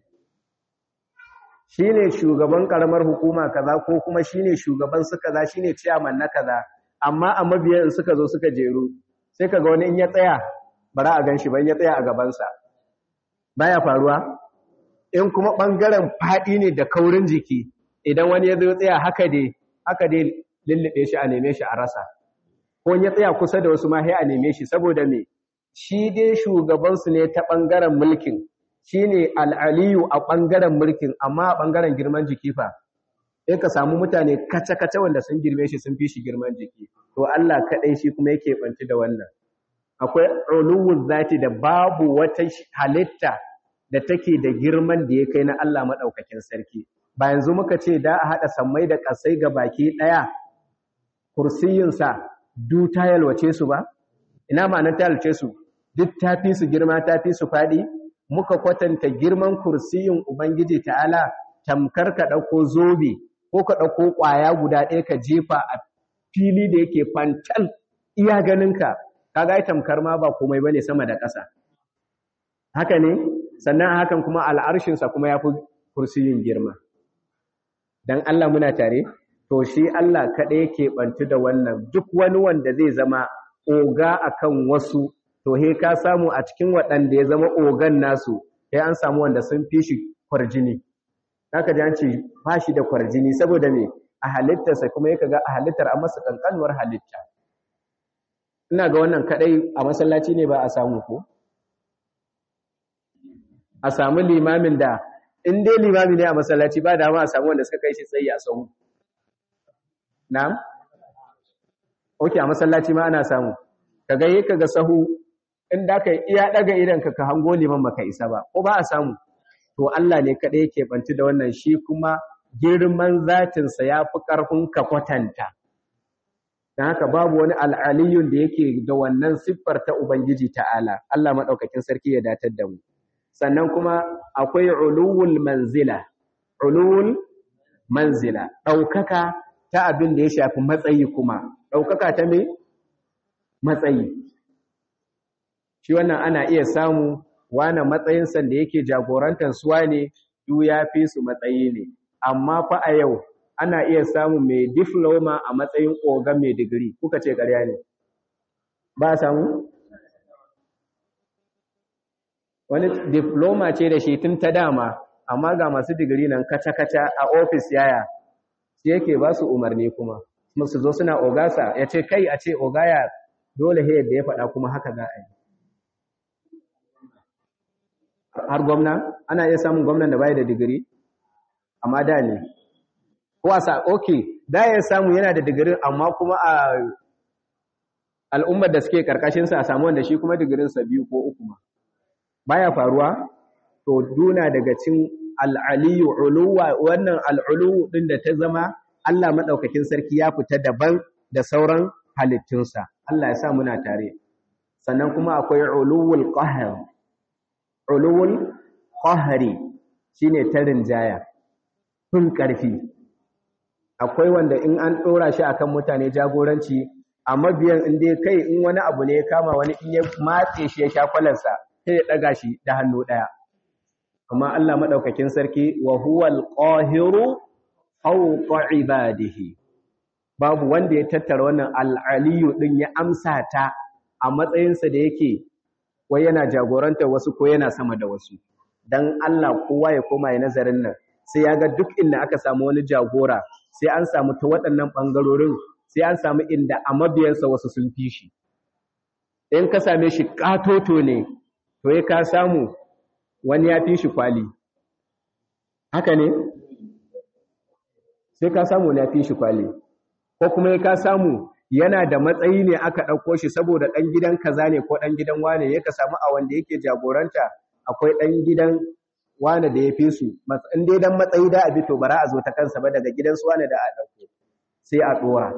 shine shugaban karamar hukuma kaza ko kuma shine shugaban su kaza shine chairman na kaza amma a mabiyan suka zo suka jeru sai kaga wani in ya tsaya bara a ganshi ban ya tsaya a gaban sa baya faruwa in kuma bangaren fadi ne da kaurin jiki idan wani ya zo tsaya haka dai haka dai lullube shi a neme shi a rasa ko ya tsaya kusa da wasu ma sai a neme shi saboda me shi dai shugaban su ne ta bangaren mulkin shine al'aliyu a ɓangaren mulkin amma a ɓangaren girman jiki fa in ka samu mutane kace-kace wanda sun girme shi sun fi shi girman jiki to Allah kaɗai shi kuma yake ɓanci da wannan akwai uluwun zati da babu wata halitta da take da girman da ya kai na Allah maɗaukakin sarki ba yanzu muka ce da a haɗa sammai da ƙasai ga baki ɗaya kursiyinsa du ta yalwace su ba ina ma'anar ta yalwace su duk ta fi su girma ta fi su faɗi muka kwatanta girman kursiyin Ubangiji ta'ala tamkar ka ɗauko zobe ko ka ɗauko ƙwaya guda ɗaya ka jefa a fili da yake fantal iya ganinka ka ga tamkar ma ba komai bane sama da ƙasa haka ne sannan hakan kuma al'arshinsa kuma ya fi kursiyin girma don Allah muna tare to shi Allah kaɗai yake ɓantu da wannan duk wani wanda zai zama oga akan wasu to he ka samu a cikin waɗanda ya zama ogan nasu sai an samu wanda sun fi shi kwarjini haka ji an ce ba shi da kwarjini saboda me a halittarsa kuma yaka ga a halittar an masa kankanuwar halitta ina ga wannan kadai a masallaci ne ba a samu ko a samu limamin da in dai limami ne a masallaci ba dama a samu wanda suka kai shi tsayi a sahu na'am okay a masallaci ma ana samu kaga yi kaga sahu in da ka iya daga idan ka ka hango liman maka isa ba ko ba a samu to Allah ne kadai yake banci da wannan shi kuma girman zatin sa yafi karfin ka kwatanta dan haka babu wani al'aliyun da yake da wannan siffar ta ubangiji ta'ala Allah madaukakin sarki ya datar da mu sannan kuma akwai uluwul manzila uluwul manzila daukaka ta abin da ya shafi matsayi kuma daukaka ta me matsayi shi wannan ana iya samu wane matsayinsa da yake jagorantar suwa ne duk ya fi su matsayi ne amma fa a yau ana iya samu mai diploma a matsayin oga mai digiri kuka ce ƙarya ne ba samu wani diploma ce da shi tun ta dama amma ga masu digiri nan kaca-kaca a ofis yaya shi yake ba su umarni kuma su zo suna ogasa ya ce kai a ce ogaya dole he yadda ya faɗa kuma haka za a yi har gwamna ana iya samun gwamnan da bai da digiri amma da ne ko a sa okay da ya samu yana da digiri amma kuma a al'ummar da suke karkashinsa a samu wanda shi kuma digirinsa biyu ko uku ma baya faruwa to duna daga cin al'aliyu uluwa wannan al'ulu din da ta zama Allah madaukakin sarki ya fita daban da sauran halittunsa Allah ya sa muna tare sannan kuma akwai uluwul qahr uluwul qahri shine tarin jaya kun karfi akwai wanda in an dora shi akan mutane jagoranci a mabiyan in dai kai in wani abu ne ya kama wani in ya matse shi ya sha kwalarsa sai ya daga shi da hannu daya amma Allah madaukakin sarki wa huwal qahiru fawqa ibadihi babu wanda ya tattara wannan al-aliyu din ya amsa ta a matsayinsa da yake wai yana jagorantar wasu ko yana sama da wasu dan Allah kowa ya koma ya nazarin nan sai ya ga duk inda aka samu wani jagora sai an samu ta waɗannan ɓangarorin sai an samu inda a mabiyansa wasu sun fi shi in ka same shi ƙatoto ne to ya ka samu wani ya fi shi kwali haka ne sai ka samu wani ya fi shi kwali ko kuma ya ka samu yana da matsayi ne aka ɗauko shi saboda ɗan gidan kaza ne ko ɗan gidan wane ya ka samu a wanda yake jagoranta akwai ɗan gidan wane da ya fi su in dai dan matsayi da abi to bara a zo ta kansa ba daga gidan su wane da a ɗauko sai a ɗora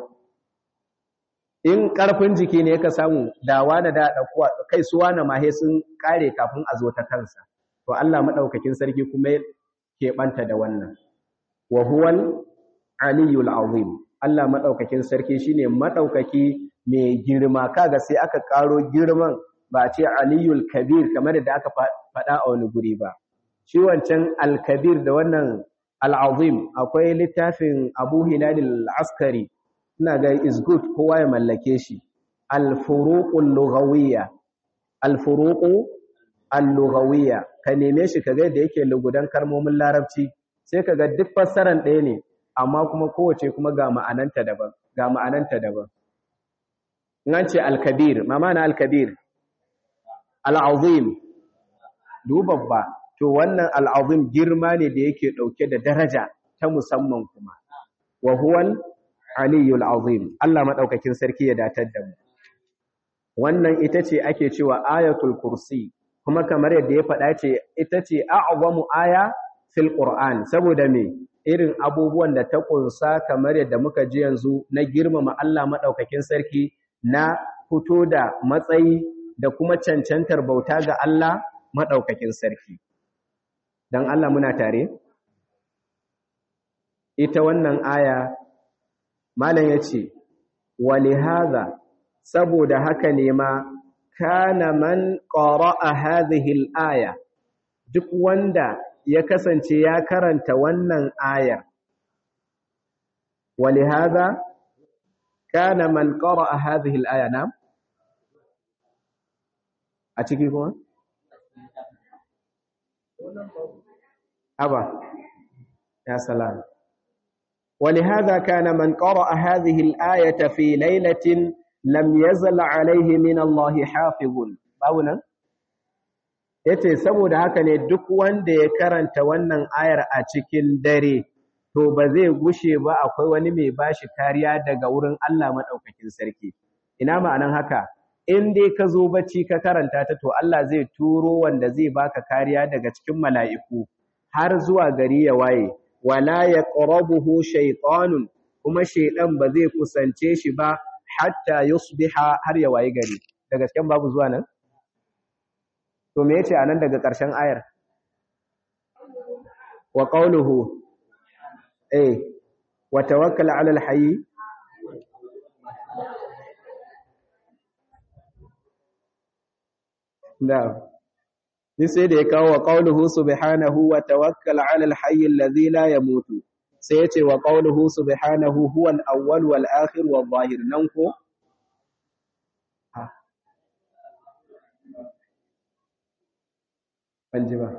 in ƙarfin jiki ne ka samu da wane da a ɗauko kai su wane ma he sun ƙare kafin a zo ta kansa to Allah maɗaukakin sarki kuma ke ɓanta da wannan wa huwal aliyul azim Allah maɗaukakin sarki shine maɗaukaki mai girma kaga sai aka ƙaro girman ba ce aliyul kabir kamar da aka faɗa a wani guri ba shi wancan alkabir da wannan al'azim akwai littafin abu hilalil askari ina ga is good kowa ya mallake shi alfuruqul lughawiyya alfuruqu al-lughawiyya ka neme shi kaga da yake lugudan kalmomin larabci sai kaga duk fassaran ɗaya ne amma kuma kowace kuma ga ma'ananta daban ga ma'ananta daban in an ce al-kabir ma ma'ana al-kabir al-azim dubabba to wannan al-azim girma ne da yake dauke da daraja ta musamman kuma wa huwal aliyul azim Allah madaukakin sarki ya datar da mu wannan ita ce ake cewa ayatul kursi kuma kamar yadda ya faɗa ce ita ce a'zamu aya fil qur'an saboda me irin abubuwan da ta kunsa kamar yadda muka ji yanzu na girmama Allah madaukakin sarki na fito da matsayi da kuma cancantar bauta ga Allah madaukakin sarki dan Allah muna tare ita wannan aya malam yace walihaza saboda haka ne ma kana man qara'a hadhihi al-aya duk wanda ya kasance ya karanta wannan ayar walihaza kana man qara'a hadhihi al-aya na a ciki kuma aba ya salam ولهذا كان من قرأ هذه الآية في ليلة lam yazal alaihi min Allah hafizun babu nan yace saboda haka ne duk wanda ya karanta wannan ayar a cikin dare to ba zai gushe ba akwai wani mai bashi kariya daga wurin Allah madaukakin sarki ina ma'anan haka in dai ka zo bacci ka karanta ta to Allah zai turo wanda zai baka kariya daga cikin mala'iku har zuwa gari ya waye wala yaqrabuhu shaytanun kuma shaydan ba zai kusance shi ba hatta yusbiha har ya wayi gari da gasken babu zuwa nan to me yace anan daga ƙarshen ayar wa qawluhu eh wa tawakkal 'ala al-hayy na'am ni sai da ya kawo wa qawluhu subhanahu wa tawakkal 'ala al-hayy alladhi la yamutu sai yace wa qawluhu subhanahu huwa al-awwal wal akhir wal zahir nan ko ban ji ba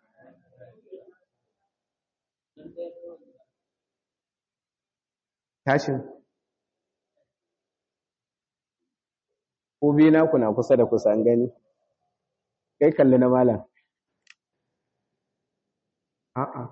tashin ko bi na kuna kusa da kusa an gani kai kalli na malam a'a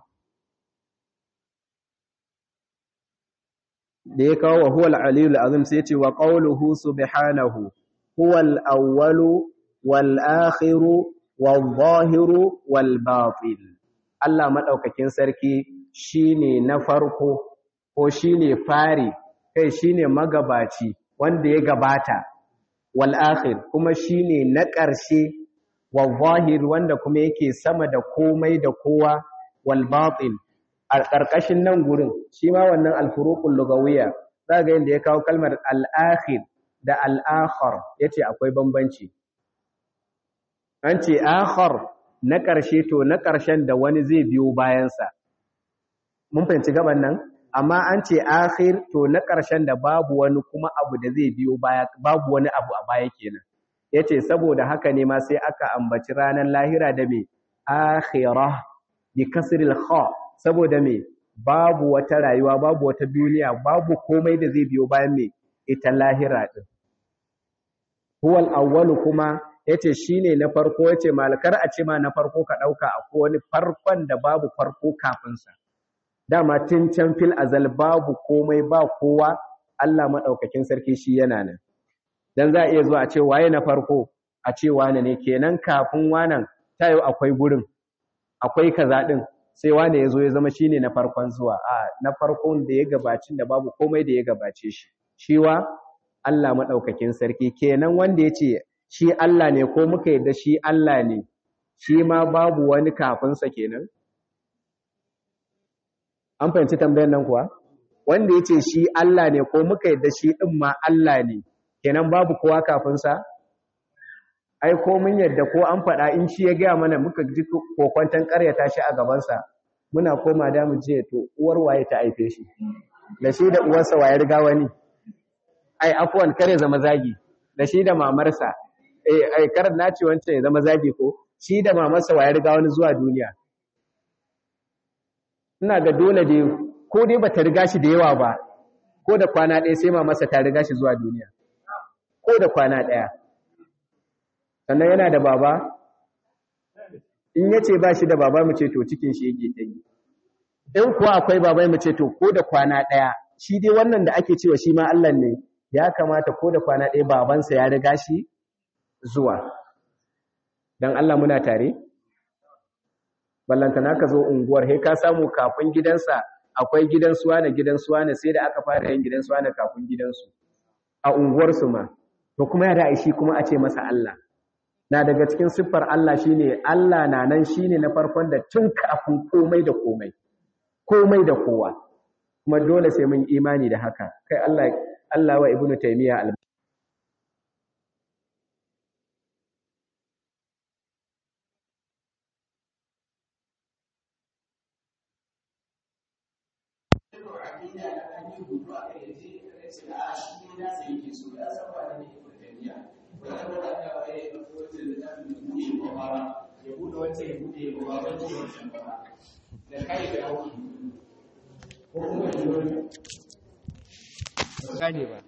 da ya kawo wa huwal aliyul azim sai ce wa qawluhu subhanahu huwal awwalu wal akhiru wal zahiru wal batin Allah madaukakin sarki shine na farko ko shine fari kai shine magabaci wanda ya gabata wal akhir kuma shine na ƙarshe wal zahir wanda kuma yake sama da komai da kowa wal batin a ƙarƙashin nan gurin shi ma wannan alfuruqul lugawiyya za ga yadda ya kawo kalmar al-akhir da al-akhar yace akwai bambanci an ce akhar na ƙarshe to na ƙarshen da wani zai biyo bayansa mun fahimci gaban nan amma an ce akhir to na ƙarshen da babu wani kuma abu da zai biyo baya babu wani abu a baya kenan yace saboda haka ne ma sai aka ambaci ranar lahira da me akhirah bi kasril kha saboda me babu wata rayuwa babu wata duniya babu komai da zai biyo bayan me ita lahira din huwal awwalu kuma yace shine na farko yace malakar a ce ma na farko ka dauka akwai wani farkon da babu farko kafin sa dama tun can fil azal babu komai ba kowa Allah madaukakin sarki shi yana nan dan za a iya zuwa a ce waye na farko a ce wane ne kenan kafin wanan tayo akwai gurin akwai kaza din sai wane ya zo ya zama shine na farkon zuwa a na farkon da ya gabacin da babu komai da ya gabace shi shiwa Allah madaukakin sarki kenan wanda yace shi Allah ne ko muka yadda shi Allah ne shi ma babu wani kafin sa kenan an fahimci tambayar nan kuwa wanda yace shi Allah ne ko muka yadda shi din ma Allah ne kenan babu kowa kafin sa ai ko mun yadda ko an faɗa in shi ya gaya mana muka ji kokwantan ƙaryata shi a gabansa muna koma da mu je to uwar waye ta aife shi da shi da uwarsa waye riga wani ai afwan kare zama zagi da shi da mamarsa eh ai kar na ce wancan ya zama zagi ko shi da mamarsa waye riga wani zuwa duniya ina ga dole dai ko dai bata riga shi da yawa ba ko da kwana ɗaya sai mamarsa ta riga shi zuwa duniya ko da kwana ɗaya sannan yana da baba in ya ce ba shi da baba mu ce to cikin shi yake ta yi in kuwa akwai baba mu ce to ko da kwana ɗaya shi dai wannan da ake cewa shi ma Allah ne ya kamata ko da kwana ɗaya babansa ya riga shi zuwa don Allah muna tare ballantana ka zo unguwar he ka samu kafin gidansa akwai gidan suwa na gidan suwa na sai da aka fara yin gidan suwa na kafin gidansu a unguwarsu ma to kuma ya da shi kuma a ce masa Allah na daga cikin siffar Allah shine Allah na nan shine na farkon da tun kafin komai da komai komai da kowa kuma dole sai mun imani da haka kai Allah Allah wa ibnu taymiya al ya bude wancan ya bude ya ba wancan wancan ba da kai da hauki ko kuma ya zo ba gane ba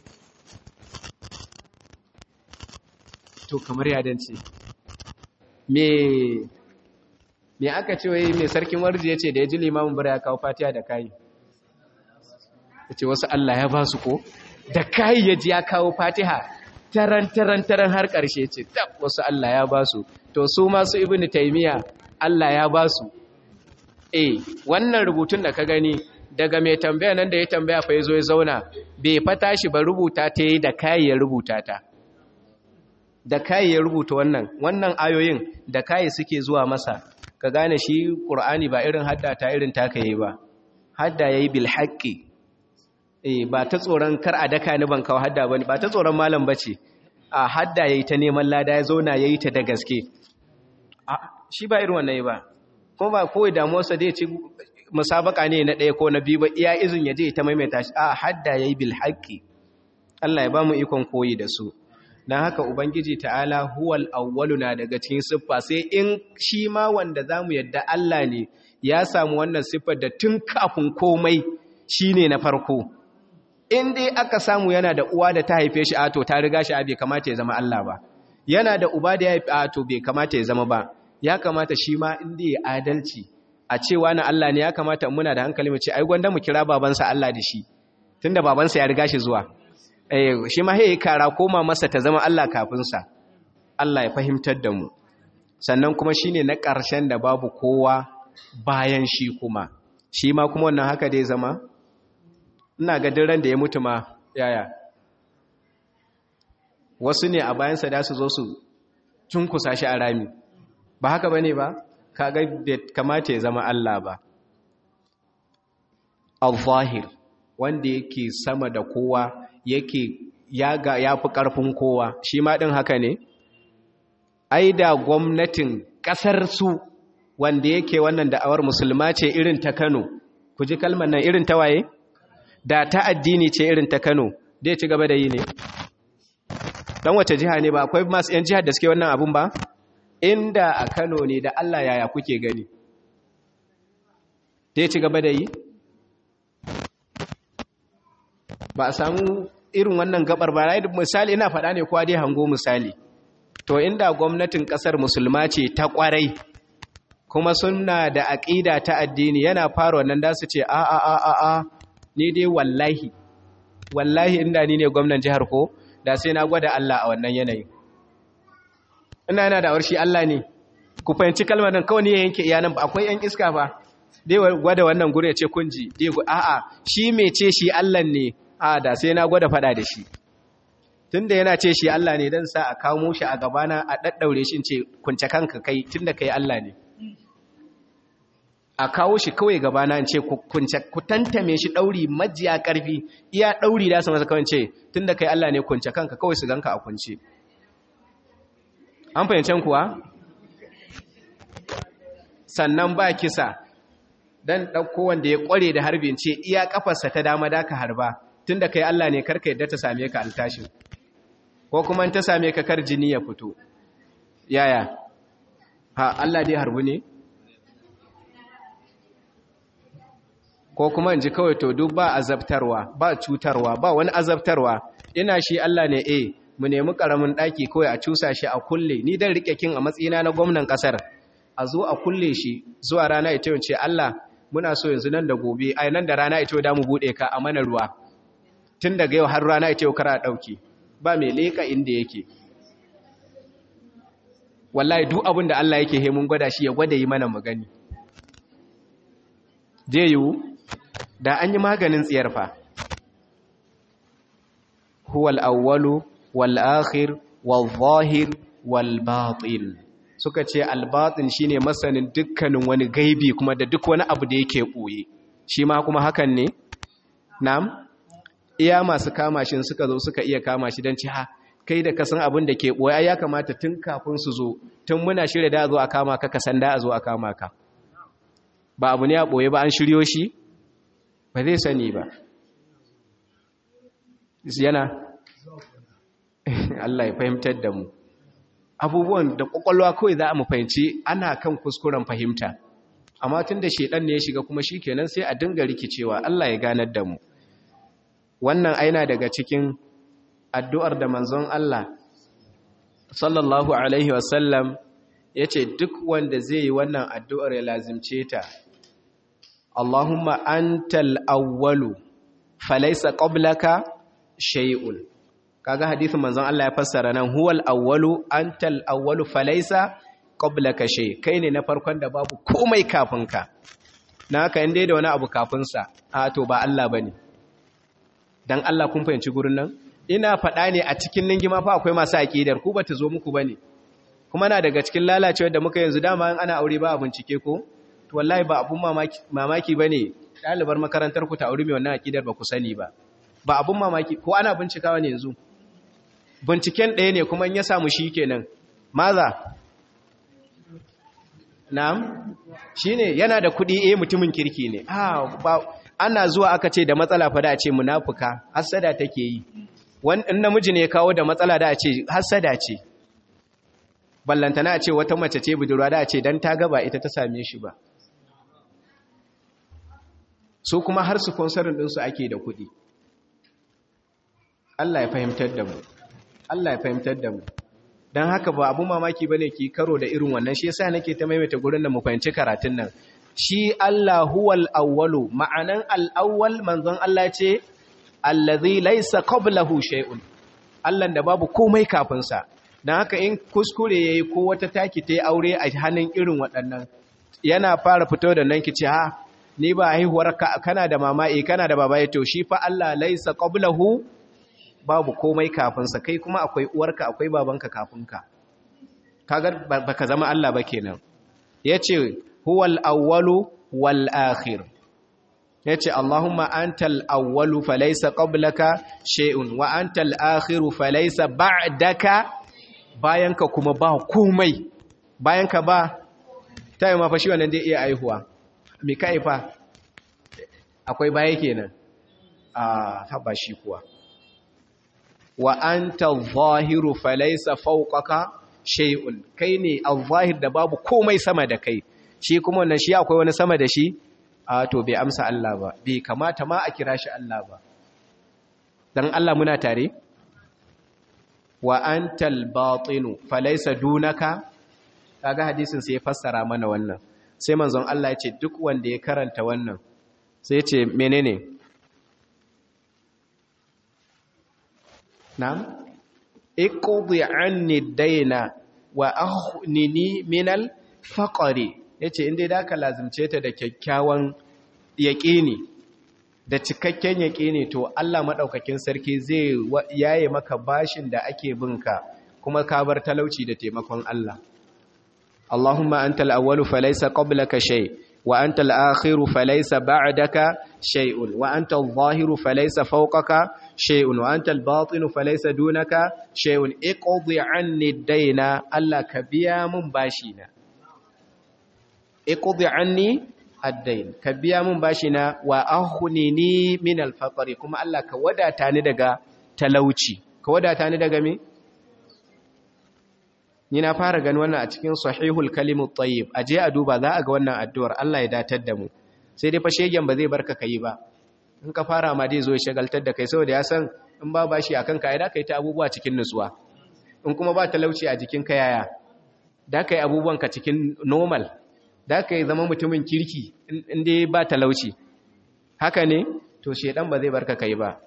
to kamar ya dance me me aka ce wai me sarkin warji yace da ya ji limamin bara ya kawo fatiha da kai yace wasu Allah ya ba su ko da kai ya ji ya kawo fatiha taran taran taran har ƙarshe ce tab wasu Allah ya ba su to su masu ibn taymiya Allah ya ba su eh wannan rubutun da ka gani daga mai tambaya nan da ya tambaya fa yazo ya zauna bai fata shi ba rubuta ta yi da kai ya rubuta ta da kai ya rubuta wannan wannan ayoyin da kai suke zuwa masa ka gane shi qur'ani ba irin hadda ta irin taka yayi ba hadda yayi bil haqqi eh ba ta tsoron kar a daka ni ban kawo hadda bane ba ta tsoron malam bace a hadda yayi ta neman lada ya zauna yayi ta da gaske shi ba irin wannan ba kuma ba kowai damuwarsa zai ci musabaka ne na ɗaya ko na biyu ba iya izin ya je ta maimaita shi a hadda yayi bil haqqi Allah ya ba mu ikon koyi da su dan haka ubangiji ta'ala huwal awwalu na daga cikin siffa sai in shi ma wanda zamu yadda Allah ne ya samu wannan siffar da tun kafin komai shine na farko in dai aka samu yana da uwa da ta haife shi a to ta riga shi a bai kamata ya zama Allah ba yana da uba da ya haife a to bai kamata ya zama ba ya kamata shi ma inda ya adalci a cewa na Allah ne ya kamata muna da hankali mu ce ai gwanda mu kira babansa Allah da shi tunda babansa ya riga shi zuwa eh shi ma hey kara koma masa ta zama Allah kafin sa Allah ya fahimtar da mu sannan kuma shine na ƙarshen da babu kowa bayan shi kuma shi ma kuma wannan haka dai zama ina ga ran da ya mutu ma yaya wasu ne a bayansa da su zo su cunkusa shi a rami ba haka bane ba kaga bai kamata ya zama Allah ba al-zahir wanda yake sama da kowa yake ya ga yafi karfin kowa shi ma din haka ne ai da gwamnatin ƙasar su wanda yake wannan da'awar musulma ce irin ta Kano ku ji kalmar nan irin ta waye da ta addini ce irin ta Kano dai ci gaba da yi ne dan wace jiha ne ba akwai masu yan jihar da suke wannan abun ba inda a Kano ne da Allah yaya kuke gani dai ci gaba da yi ba a samu irin wannan gabar ba misali ina faɗa ne kwa dai hango misali to inda gwamnatin ƙasar musulma ce ta ƙwarai kuma suna da aƙida ta addini yana fara wannan da su ce a a a a a ni dai wallahi wallahi inda ni ne gwamnan jihar ko da sai na gwada Allah a wannan yanayi ina yana da warshi Allah ne ku fahimci kalmar nan kawai ne ya yanke iyanan ba akwai yan iska ba dai gwada wannan gure ce kunji dai a a shi me ce shi Allah ne a da sai na gwada fada da shi tunda yana ce shi Allah ne dan sa a kawo shi a gabana a daddaure shi in ce kunce kanka kai tunda kai Allah ne a kawo shi kawai gabana in ce ku tantame shi ɗauri majiya ƙarfi iya ɗauri da su masa kawai ce tun da kai Allah ne kunce kanka kawai su ganka a kunce an fahimcen kuwa sannan ba kisa don ɗauko wanda ya ƙware da harbin ce iya ƙafarsa ta dama da ka harba tun da kai Allah ne karka yadda ta same ka altashin ko kuma ta same ka kar jini ya fito yaya ha Allah dai harbu ne ko kuma in ji kawai to duk ba azabtarwa ba cutarwa ba wani azabtarwa ina shi Allah ne eh mu nemi karamin daki kawai a cusa shi a kulle ni dan rike kin a matsayina na gwamnan kasar a zo a kulle shi zuwa rana ita yace Allah muna so yanzu nan da gobe ai nan da rana ita da mu bude ka a mana ruwa tun daga yau har rana ita yau kara dauki ba mai leka inda yake wallahi duk abin da Allah yake he mun gwada shi ya gwada yi mana magani je yiwu da an yi maganin tsiyar fa huwal awwalu wal akhir wal zahir wal batin suka ce al batin shine masanin dukkanin wani gaibi kuma da duk wani abu da yake boye shi ma kuma hakan ne na'am iya masu kama shi suka zo suka iya kama shi dan ci ha kai da kasan abin da ke boye ya kamata tun kafin su zo tun muna shirya da zo a kama ka ka san da a zo a kama ka ba abu ne a boye ba an shiryo shi ba zai sani ba yana Allah ya fahimtar da mu abubuwan da kwakwalwa kawai za a mu fahimci ana kan kuskuren fahimta amma tun da shedan ne ya shiga kuma shi kenan sai a dinga rikicewa Allah ya ganar da mu wannan aina daga cikin addu'ar da manzon Allah sallallahu alaihi wasallam ya ce duk wanda zai yi wannan addu'ar ya lazimce ta Allahumma antal awwalu falaysa qablaka shay'un kaga hadisin manzon Allah ya fassara nan huwal awwalu antal awwalu falaysa qablaka shay kai ne na farkon da babu komai kafin ka na haka inda da wani abu kafin sa a to ba Allah bane dan Allah kun fahimci gurin nan ina faɗa ne a cikin ningima fa akwai masu aqidar ku bata zo muku bane kuma na daga cikin lalacewar da muka yanzu dama ana aure ba a bincike ko to wallahi ba abun mamaki mamaki bane dalibar makarantar ku ta aure mai wannan aqidar ba ku sani ba ba abun mamaki ko ana bincikawa ne yanzu binciken ɗaya ne kuma in ya samu shi kenan maza na'am shine yana da kuɗi eh mutumin kirki ne ah ba ana zuwa aka ce da matsala fa da a ce munafuka hasada take yi wannan namiji ne ya kawo da matsala da a ce hasada ce ballantana a ce wata mace ce budurwa da a ce dan ta gaba ita ta same shi ba su kuma har su sponsorin ɗinsu ake da kuɗi Allah ya fahimtar da mu Allah ya fahimtar da mu don haka ba abu mamaki ba ne ki karo da irin wannan shi yasa nake ta maimaita gurin da mu fahimci karatun nan shi Allah huwal awwalu ma'anan al-awwal manzon Allah ce allazi laysa qablahu shay'un Allah da babu komai kafin sa dan haka in kuskure yayi ko wata taki tayi aure a hannun irin waɗannan yana fara fito da nan kici ha ni ba haihuwar kana da mama eh kana da baba to shi fa Allah laysa qablahu babu komai kafinsa kai kuma akwai uwarka akwai babanka kafinka kaga baka zama Allah ba kenan yace huwal awwalu wal akhir yace Allahumma antal awwalu falaysa qablaka shay'un wa antal akhiru falaysa ba'daka bayanka kuma ba komai bayan ka ba ta yi mafashi wannan zai iya aihuwa mai ka haifa akwai baya kenan a haɓa shi kuwa wa an ta zahiru falaisa fauƙaka shay'un kai ne a zahir da babu komai sama da kai shi kuma wannan shi akwai wani sama da shi a to bai amsa Allah ba bai kamata ma a kira shi Allah ba dan Allah muna tare wa antal batinu falaysa dunaka kaga hadisin sai ya fassara mana wannan sai manzon Allah ya ce duk wanda ya karanta wannan sai ya ce menene na'am iqdi anni daina wa aghnini minal faqri yace inda da ka lazimce ta da kyakkyawan yaƙini da cikakken yaƙini to Allah maɗaukakin sarki zai yaye maka bashin da ake binka kuma ka bar talauci da taimakon Allah Allahumma antal awwalu falaysa qablaka shay wa antal akhiru falaysa ba'daka shay'un wa antal zahiru falaysa fawqaka shay'un wa antal batinu falaysa dunaka shay'un iqdi anni daina Allah ka biya mun bashi na iqdi anni addain ka biya mun bashi na wa ahunini min alfaqri kuma Allah ka wadata ni daga talauci ka wadata ni daga me ni na fara gani wannan a cikin sahihul kalimut tayyib aje a duba za a ga wannan addu'ar Allah ya datar da mu sai dai fa shegen ba zai barka kai ba in ka fara ma dai zo ya shagaltar da kai saboda ya san in ba bashi akan ka ai da kai ta abubuwa cikin nutsuwa in kuma ba talauci a jikin ka yaya da kai abubuwan ka cikin normal da ka yi zama mutumin kirki inda ba talauci haka ne to shedan ba zai barka kai ba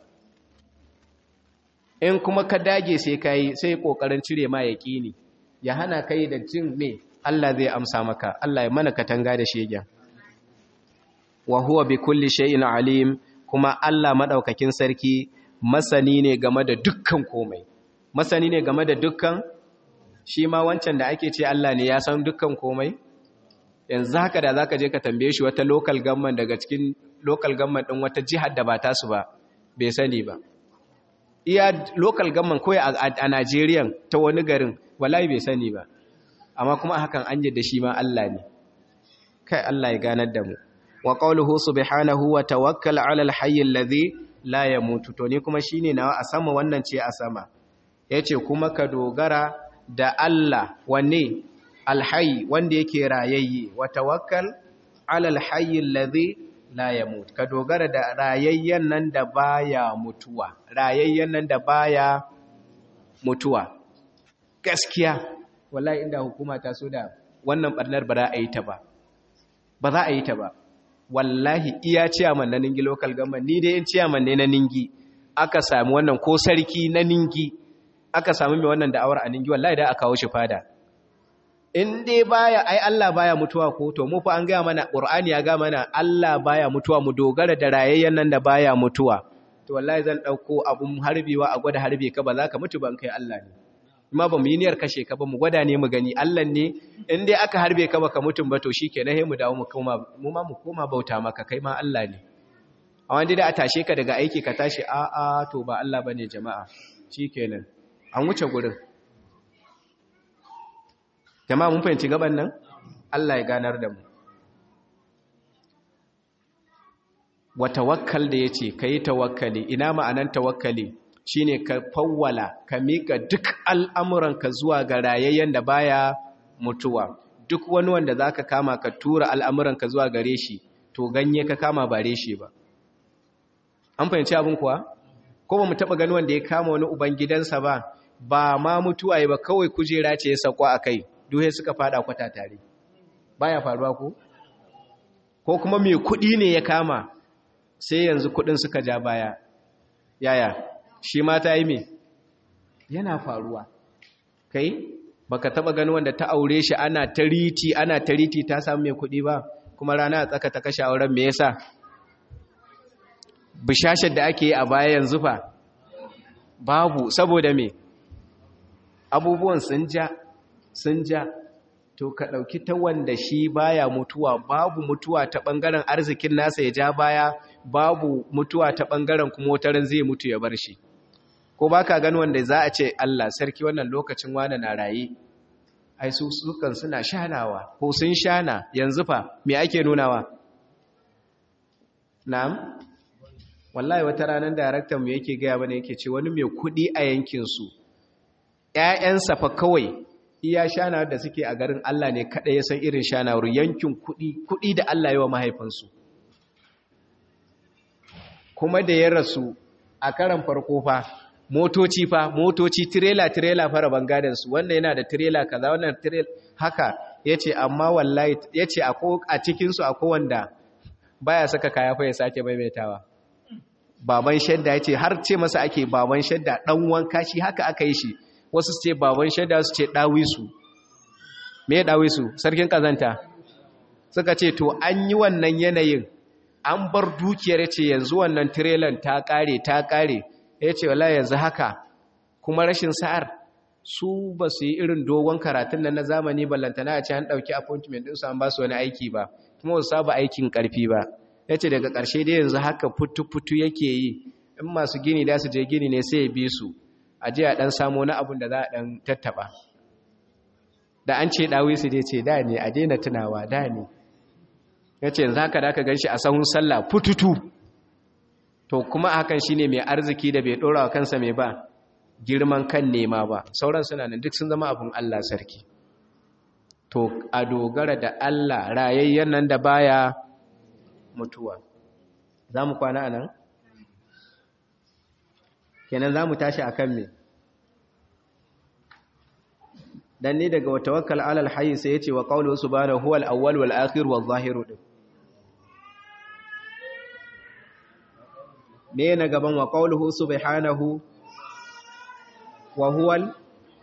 in kuma ka dage sai ka yi sai kokarin cire ma yaƙini ya hana kai da jin me Allah zai amsa maka Allah ya mana katanga da shegen wa huwa bi kulli shay'in alim kuma Allah madaukakin sarki masani ne game da dukkan komai masani ne game da dukkan shi ma wancan da ake ce Allah ne ya san dukkan komai yanzu haka da zaka je ka tambaye shi wata local government daga cikin local government din wata jihar da ba ta su ba bai sani ba iya local government koyi a Najeriya ta wani garin wallahi bai sani ba amma kuma hakan an da shi ma Allah ne kai Allah ya ganar da mu wa qawluhu subhanahu wa tawakkal ala al-hayy alladhi la yamutu to ni kuma shine nawa a sama wannan ce a sama yace kuma ka dogara da Allah wanne alhayi wanda yake rayayye wa tawakkal ala alhayy alladhi la yamut ka dogara da rayayyen nan da baya mutuwa rayayyen nan da baya mutuwa gaskiya wallahi inda hukuma ta so da wannan barnar ba za a yi ta ba ba za a yi ta ba wallahi iya ciyaman na ningi local government ni dai in ciyaman ne na ningi aka sami wannan ko sarki na ningi aka sami mai wannan da'awar a ningi wallahi da aka kawo shi fada in dai baya ai Allah baya mutuwa ko to mu fa an ga mana Qur'ani ya ga mana Allah baya mutuwa mu dogara da rayayyen nan da baya mutuwa to wallahi zan dauko abun harbewa a gwada harbe ka ba za ka mutu ban kai Allah ne amma ba mu yi niyyar kashe ka ba mu gwada ne mu gani Allah ne in dai aka harbe ka baka mutum ba to shikenan sai mu dawo mu koma mu ma mu koma bauta maka kai ma Allah ne amma dai da a tashe ka daga aiki ka tashi a a to ba Allah bane jama'a shikenan an wuce gurin jama'a mun fahimci gaban nan Allah ya ganar da mu wa tawakkal da yace kai tawakkali ina ma'anan tawakkali shine ka fawwala ka mika duk al'amuranka zuwa ga rayayyen da baya mutuwa duk wani wanda zaka kama ka tura al'amuranka zuwa gare shi to ganye ka kama ba reshe ba an fahimci abin kuwa ko ba mu taba gani wanda ya kama wani uban gidansa ba ba ma mutuwa ba kawai kujera ce ya sako akai duhe suka fada kwata tare baya faruwa ko ko kuma mai kudi ne ya kama sai yanzu kudin suka ja baya yaya shi ma ta yi me yana faruwa kai baka taba gani wanda ta aure shi ana tariti ana tariti ta samu mai kudi ba kuma rana a tsaka ta kashe auren me yasa bishashar da ake yi a baya yanzu fa babu saboda me abubuwan sun ja sun ja to ka ɗauki ta wanda shi baya mutuwa babu mutuwa ta ɓangaren arzikin nasa ya ja baya babu mutuwa ta ɓangaren kuma wataran zai mutu ya bar shi ko ba ka gani wanda za a ce Allah sarki wannan lokacin wane na raye ai su sukan suna shanawa ko sun shana yanzu fa me ake nunawa na'am wallahi wata ranar daraktan mu yake gaya bane yake ce wani mai kudi a yankin su ƴaƴansa fa kawai iya shanawar da suke a garin Allah ne kada ya san irin shanawar yankin kudi kudi da Allah yawa mahaifansu kuma da ya rasu a karan farko fa motoci fa motoci tirela tirela fara bangadan su wannan yana da tirela kaza wannan tirela haka yace amma wallahi yace a cikin su akwai wanda baya saka kaya fa ya sake maimaitawa baban shadda yace har ce masa ake baban shadda dan wanka shi haka aka yi shi wasu su ce baban shadda su ce dawisu me dawisu sarkin kazanta suka ce to an yi wannan yanayin an bar dukiyar ce yanzu wannan tirelan ta kare ta kare yace wallahi yanzu haka kuma rashin sa'ar su ba su yi irin dogon karatun nan na zamani ballantana a ce an ɗauki appointment ɗinsu an ba su wani aiki ba kuma wasu saba aikin ƙarfi ba ya ce daga ƙarshe dai yanzu haka futu-futu yake yi in masu gini da su je gini ne sai ya bi su a je a ɗan samu na abin da za a ɗan tattaɓa da an ce ɗawi su dai ce da ne a daina tunawa da ne ya ce yanzu haka da aka gan shi a sahun sallah fututu to kuma hakan shine mai arziki da bai ɗora wa kansa mai ba girman kan nema ba sauran suna nan duk sun zama abin Allah sarki to a dogara da Allah rayayyen nan da baya mutuwa za mu kwana anan kenan za mu tashi a kan me dan ni daga tawakkal alal hayy sai yace wa qawluhu subhanahu huwal awwal wal akhir wal zahir din me na gaban wa qawluhu subhanahu wa huwal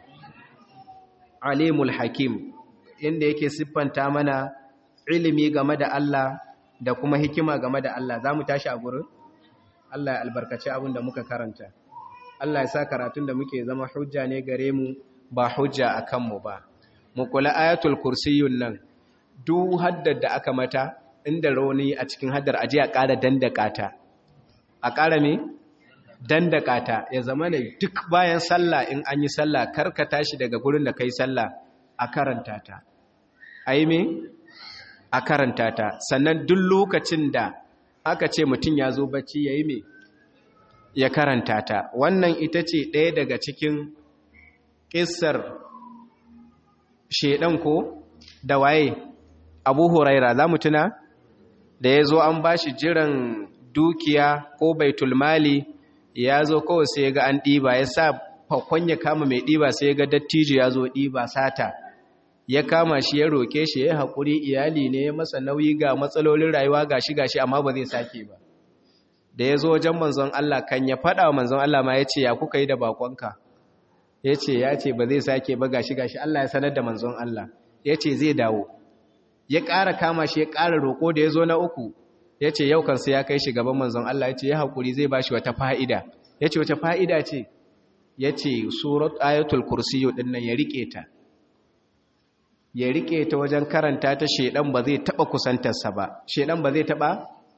alimul hakim inda yake siffanta mana ilimi game da Allah da kuma hikima game da Allah za mu tashi a gurin Allah ya albarkaci abin da muka karanta Allah ya sa karatun da muke zama hujja ne gare mu ba hujja a kanmu ba mu kula ayatul kursiyun nan duk haddar da aka mata inda rauni a cikin haddar aje a ƙara dandaka ta a ƙara me dandaka ta ya zama ne duk bayan sallah in an yi sallah karka tashi daga gurin da kai sallah a karanta ta ai me a karanta ta sannan duk lokacin da aka ce mutum ya zo bacci yayi me ya karanta ta wannan ita ce ɗaya daga cikin ƙissar shedan ko da waye abu huraira za mu tuna da ya zo an ba shi jiran dukiya ko baitulmali ya zo kawai sai ya ga an ɗiba ya sa fakon ya kama mai ɗiba sai ya ga dattijo ya zo ɗiba sata ya kama shi ya roƙe shi ya haƙuri iyali ne ya masa nauyi ga matsalolin rayuwa gashi gashi amma ba zai sake ba da ya zo wajen manzon Allah kan ya faɗa wa manzon Allah ma ya ce ya kuka yi da bakonka ya ce ya ce ba zai sake ba gashi gashi Allah ya sanar da manzon Allah ya ce zai dawo ya ƙara kama shi ya ƙara roƙo da ya zo na uku ya ce yau kansa ya kai shi gaban manzon Allah ya ce ya haƙuri zai ba shi wata fa'ida ya ce wata fa'ida ce ya ce surat ayatul kursiyo ɗin nan ya riƙe ta ya riƙe ta wajen karanta ta shaidan ba zai taɓa kusantarsa ba shaidan ba zai taɓa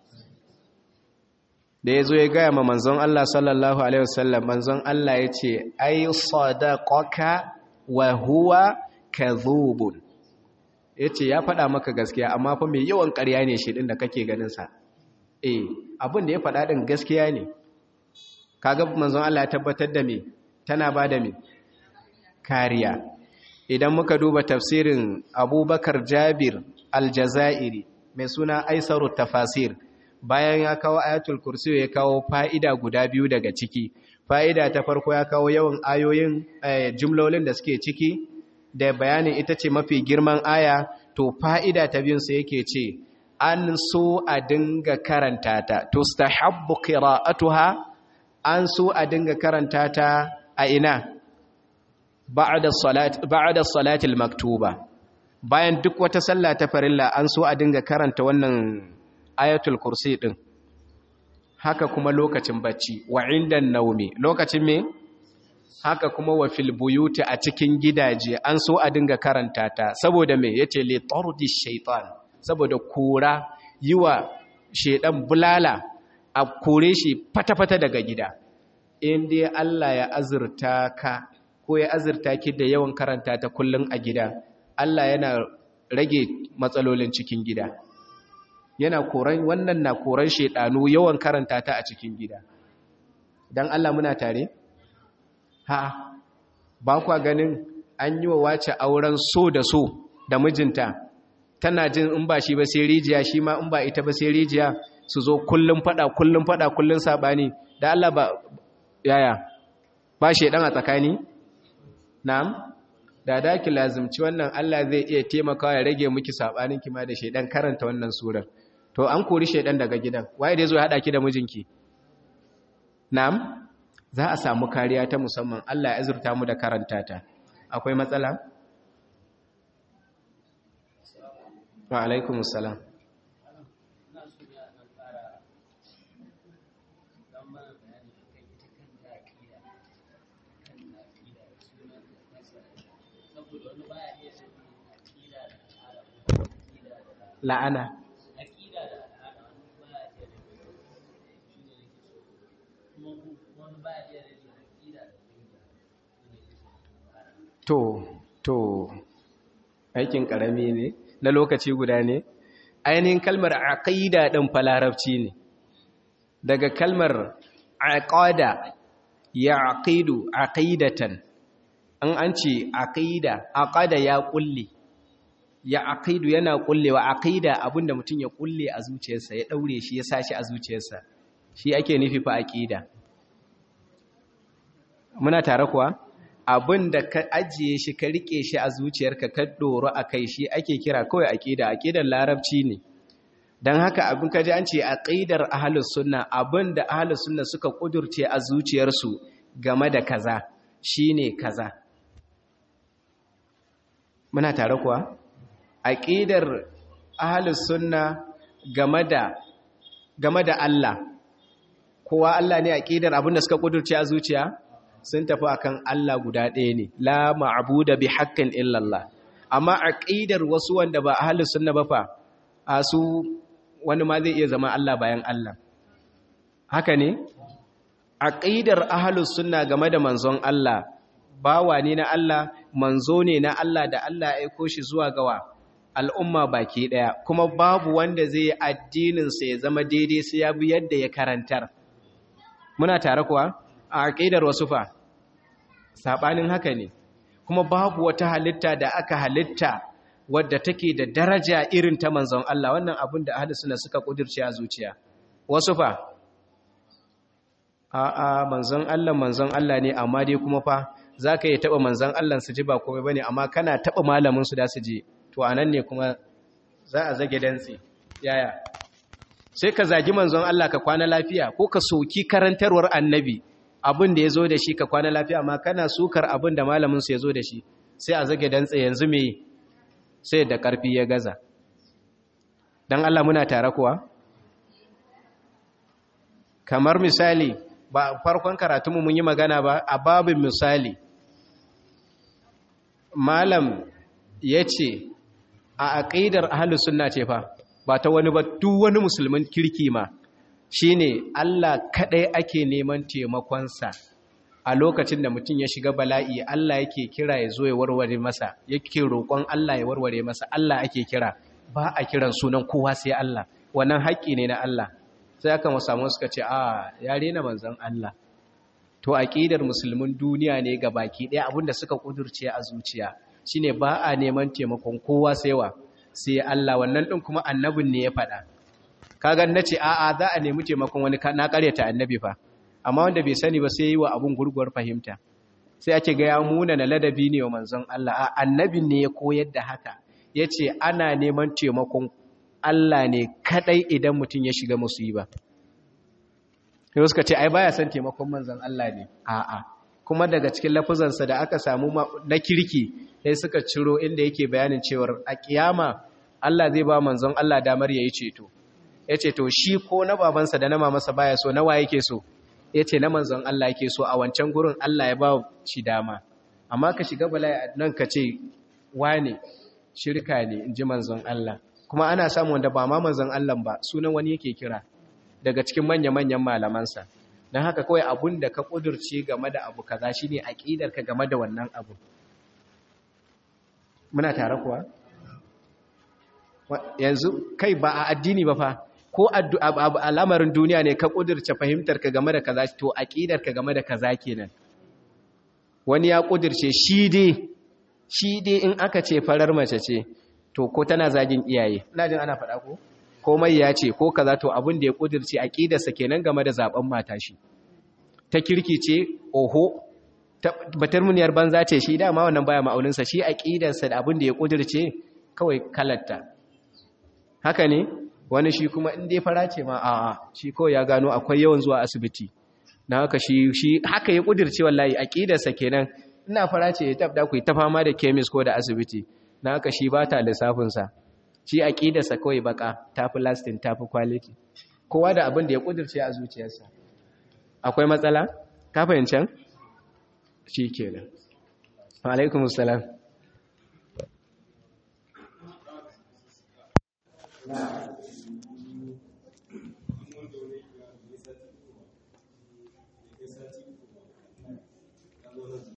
da ya zo ya gaya ma manzon Allah sallallahu Alaihi wasallam manzon Allah ya ce ai sadaqaka wa huwa kadhubun ya ce ya faɗa maka gaskiya amma fa mai yawan ƙarya ne shi ɗin da kake ganinsa eh abin da ya faɗa ɗin gaskiya ne kaga manzon Allah ya tabbatar da me tana ba da me kariya idan muka duba tafsirin abubakar jabir aljazairi mai suna aisaru tafasir bayan ya kawo ayatul kursi ya kawo fa'ida guda biyu daga ciki fa'ida ta farko ya kawo yawan ayoyin jumlolin da suke ciki da bayanin ita ce mafi girman aya to fa'ida ta biyun sai yake ce an so a dinga karanta ta to stahabbu qira'atuha an so a dinga karanta ta a ina ba'da salat ba'da salatil maktuba bayan duk wata sallah ta farilla an so a dinga karanta wannan ayatul kursi din haka kuma lokacin bacci wa indan naumi lokacin me haka kuma wa fil buyuti a cikin gidaje an so a dinga karanta ta saboda me yace li tardi shaytan saboda kora yiwa shedan bulala a kore shi fata-fata daga gida in dai Allah ya azurta ka ko ya azurta ki da yawan karanta ta kullun a gida Allah yana rage matsalolin cikin gida yana koran wannan na koran shedanu yawan karanta ta a cikin gida dan Allah muna tare ha ba kwa ganin an yi wa wace auren so da so da mijinta tana jin in ba shi ba sai rijiya shi ma in ba ita ba sai rijiya su zo kullum fada kullum fada kullum sabani da Allah ba yaya ba shedan a tsakani na'am da da ki lazimci wannan Allah zai iya taimakawa ya rage miki sabanin ki ma da shedan karanta wannan surar to an kori shedan daga gidan waye da yazo ya hada ki da mijinki na'am za a samu kariya ta musamman Allah ya azurta mu da karanta ta akwai matsala wa alaikumus salam la'ana to to aikin karami ne na lokaci guda ne ainihin kalmar aqida din falarabci ne daga kalmar aqada ya aqidu aqidatan an an ce aqida aqada ya kulli ya aqidu yana kullewa aqida abinda mutum ya kulle a zuciyarsa ya daure shi ya sashi a zuciyarsa shi ake nufi fa aqida muna tare kuwa abinda ka ajiye shi ka rike shi a zuciyarka ka doro akai shi ake kira kawai aqida aqidar larabci ne dan haka abin kaji an ce aqidar ahlus sunna abinda ahlus sunna suka kudurce a zuciyarsu game da kaza shine kaza muna tare kuwa aƙidar ahalus sunna game da game da Allah kowa Allah ne aƙidar abinda suka kudurce a zuciya sun tafi akan Allah guda ɗaya ne la ma'budu bi haqqin illallah amma aƙidar wasu wanda ba ahalus sunna ba fa a su wani ma zai iya zama Allah bayan Allah haka ne aƙidar ahalus sunna game da manzon Allah bawa ne na Allah manzo ne na Allah da Allah ya aiko shi zuwa gawa al'umma baki ɗaya kuma babu wanda zai yi addininsa ya zama daidai sai ya bi yadda ya karantar muna tare kuwa a aƙidar wasu fa saɓanin haka ne kuma babu wata halitta da aka halitta wadda take da daraja irin ta manzon Allah wannan abin da ahli suna suka ƙudurce a zuciya wasu fa a'a manzon Allah manzon Allah ne amma dai kuma fa za ka yi taɓa manzon Allah su ji ba komai ba ne amma kana taɓa malamin su da su ji to a nan ne kuma za a zage dantse yaya sai ka zagi manzon Allah ka kwana lafiya ko ka soki karantarwar annabi abin da ya zo da shi ka kwana lafiya amma kana sukar abin da malaminsu ya zo da shi sai a zage dantse yanzu me sai da ƙarfi ya gaza don Allah muna tare kuwa kamar misali ba farkon karatunmu mun yi magana ba a babin misali malam ya ce a aƙidar ahalus sunna ce fa ba ta wani ba duk wani musulmin kirki ma shine Allah kaɗai ake neman taimakonsa a lokacin da mutum ya shiga bala'i Allah yake kira ya zo ya warware masa yake roƙon Allah ya warware masa Allah ake kira ba a kiran sunan kowa sai Allah wannan haƙƙi ne na Allah sai aka samu suka ce a ya rena manzon Allah to aqidar musulmin duniya ne ga baki ɗaya abinda suka kudurce a zuciya shine ba a neman taimakon kowa sai wa sai Allah wannan din kuma annabin ne ya faɗa kaga nace a a za a nemi taimakon wani na ƙaryata annabi fa amma wanda bai sani ba sai yi wa abun gurguwar fahimta sai ake ga ya muna na ladabi ne wa manzon Allah a annabin ne ya koyar da haka yace ana neman taimakon Allah ne kadai idan mutum ya shiga musiba sai suka ce ai baya son taimakon manzon Allah ne a'a kuma daga cikin lafuzansa da aka samu na kirki sai suka ciro inda yake bayanin cewar a kiyama Allah zai ba manzon Allah damar yayi ceto yace to shi ko na babansa da na mamansa baya so nawa yake so yace na manzon Allah yake so a wancan gurin Allah ya ba shi dama amma ka shiga bala'i nan ka ce wane shirka ne inji manzon Allah kuma ana samu wanda ba ma manzon Allah ba sunan wani yake kira daga cikin manya-manyan malamansa don haka kawai abun da ka ƙudurce game da abu kaza shi ne aƙidarka game da wannan abu muna tare kuwa yanzu kai ba a addini ba fa ko a lamarin duniya ne ka ƙudurce fahimtarka game da kaza to aƙidarka game da kaza kenan wani ya ƙudurce shi dai shi dai in aka ce farar mace ce to ko tana zagin iyaye ina jin ana faɗa ko komai ya ce ko kaza to abin da ya kudirce aqidarsa kenan game da zaben mata shi ta kirki ce oho batar muniyar banza ce shi dama wannan baya ma'aunin sa shi aqidarsa da abin da ya kudirce kawai kalatta haka ne wani shi kuma in dai fara ce ma a'a shi kawai ya gano akwai yawan zuwa asibiti na haka shi shi haka ya kudirce wallahi aqidarsa kenan ina fara ce ya tabda ku ta fama da chemist ko da asibiti na haka shi ba ta lissafinsa shi aƙidarsa kawai baka tafi lasting tafi quality kowa da abin da ya ƙudurce a zuciyarsa akwai matsala ka fahimcan shi kenan alaikum salam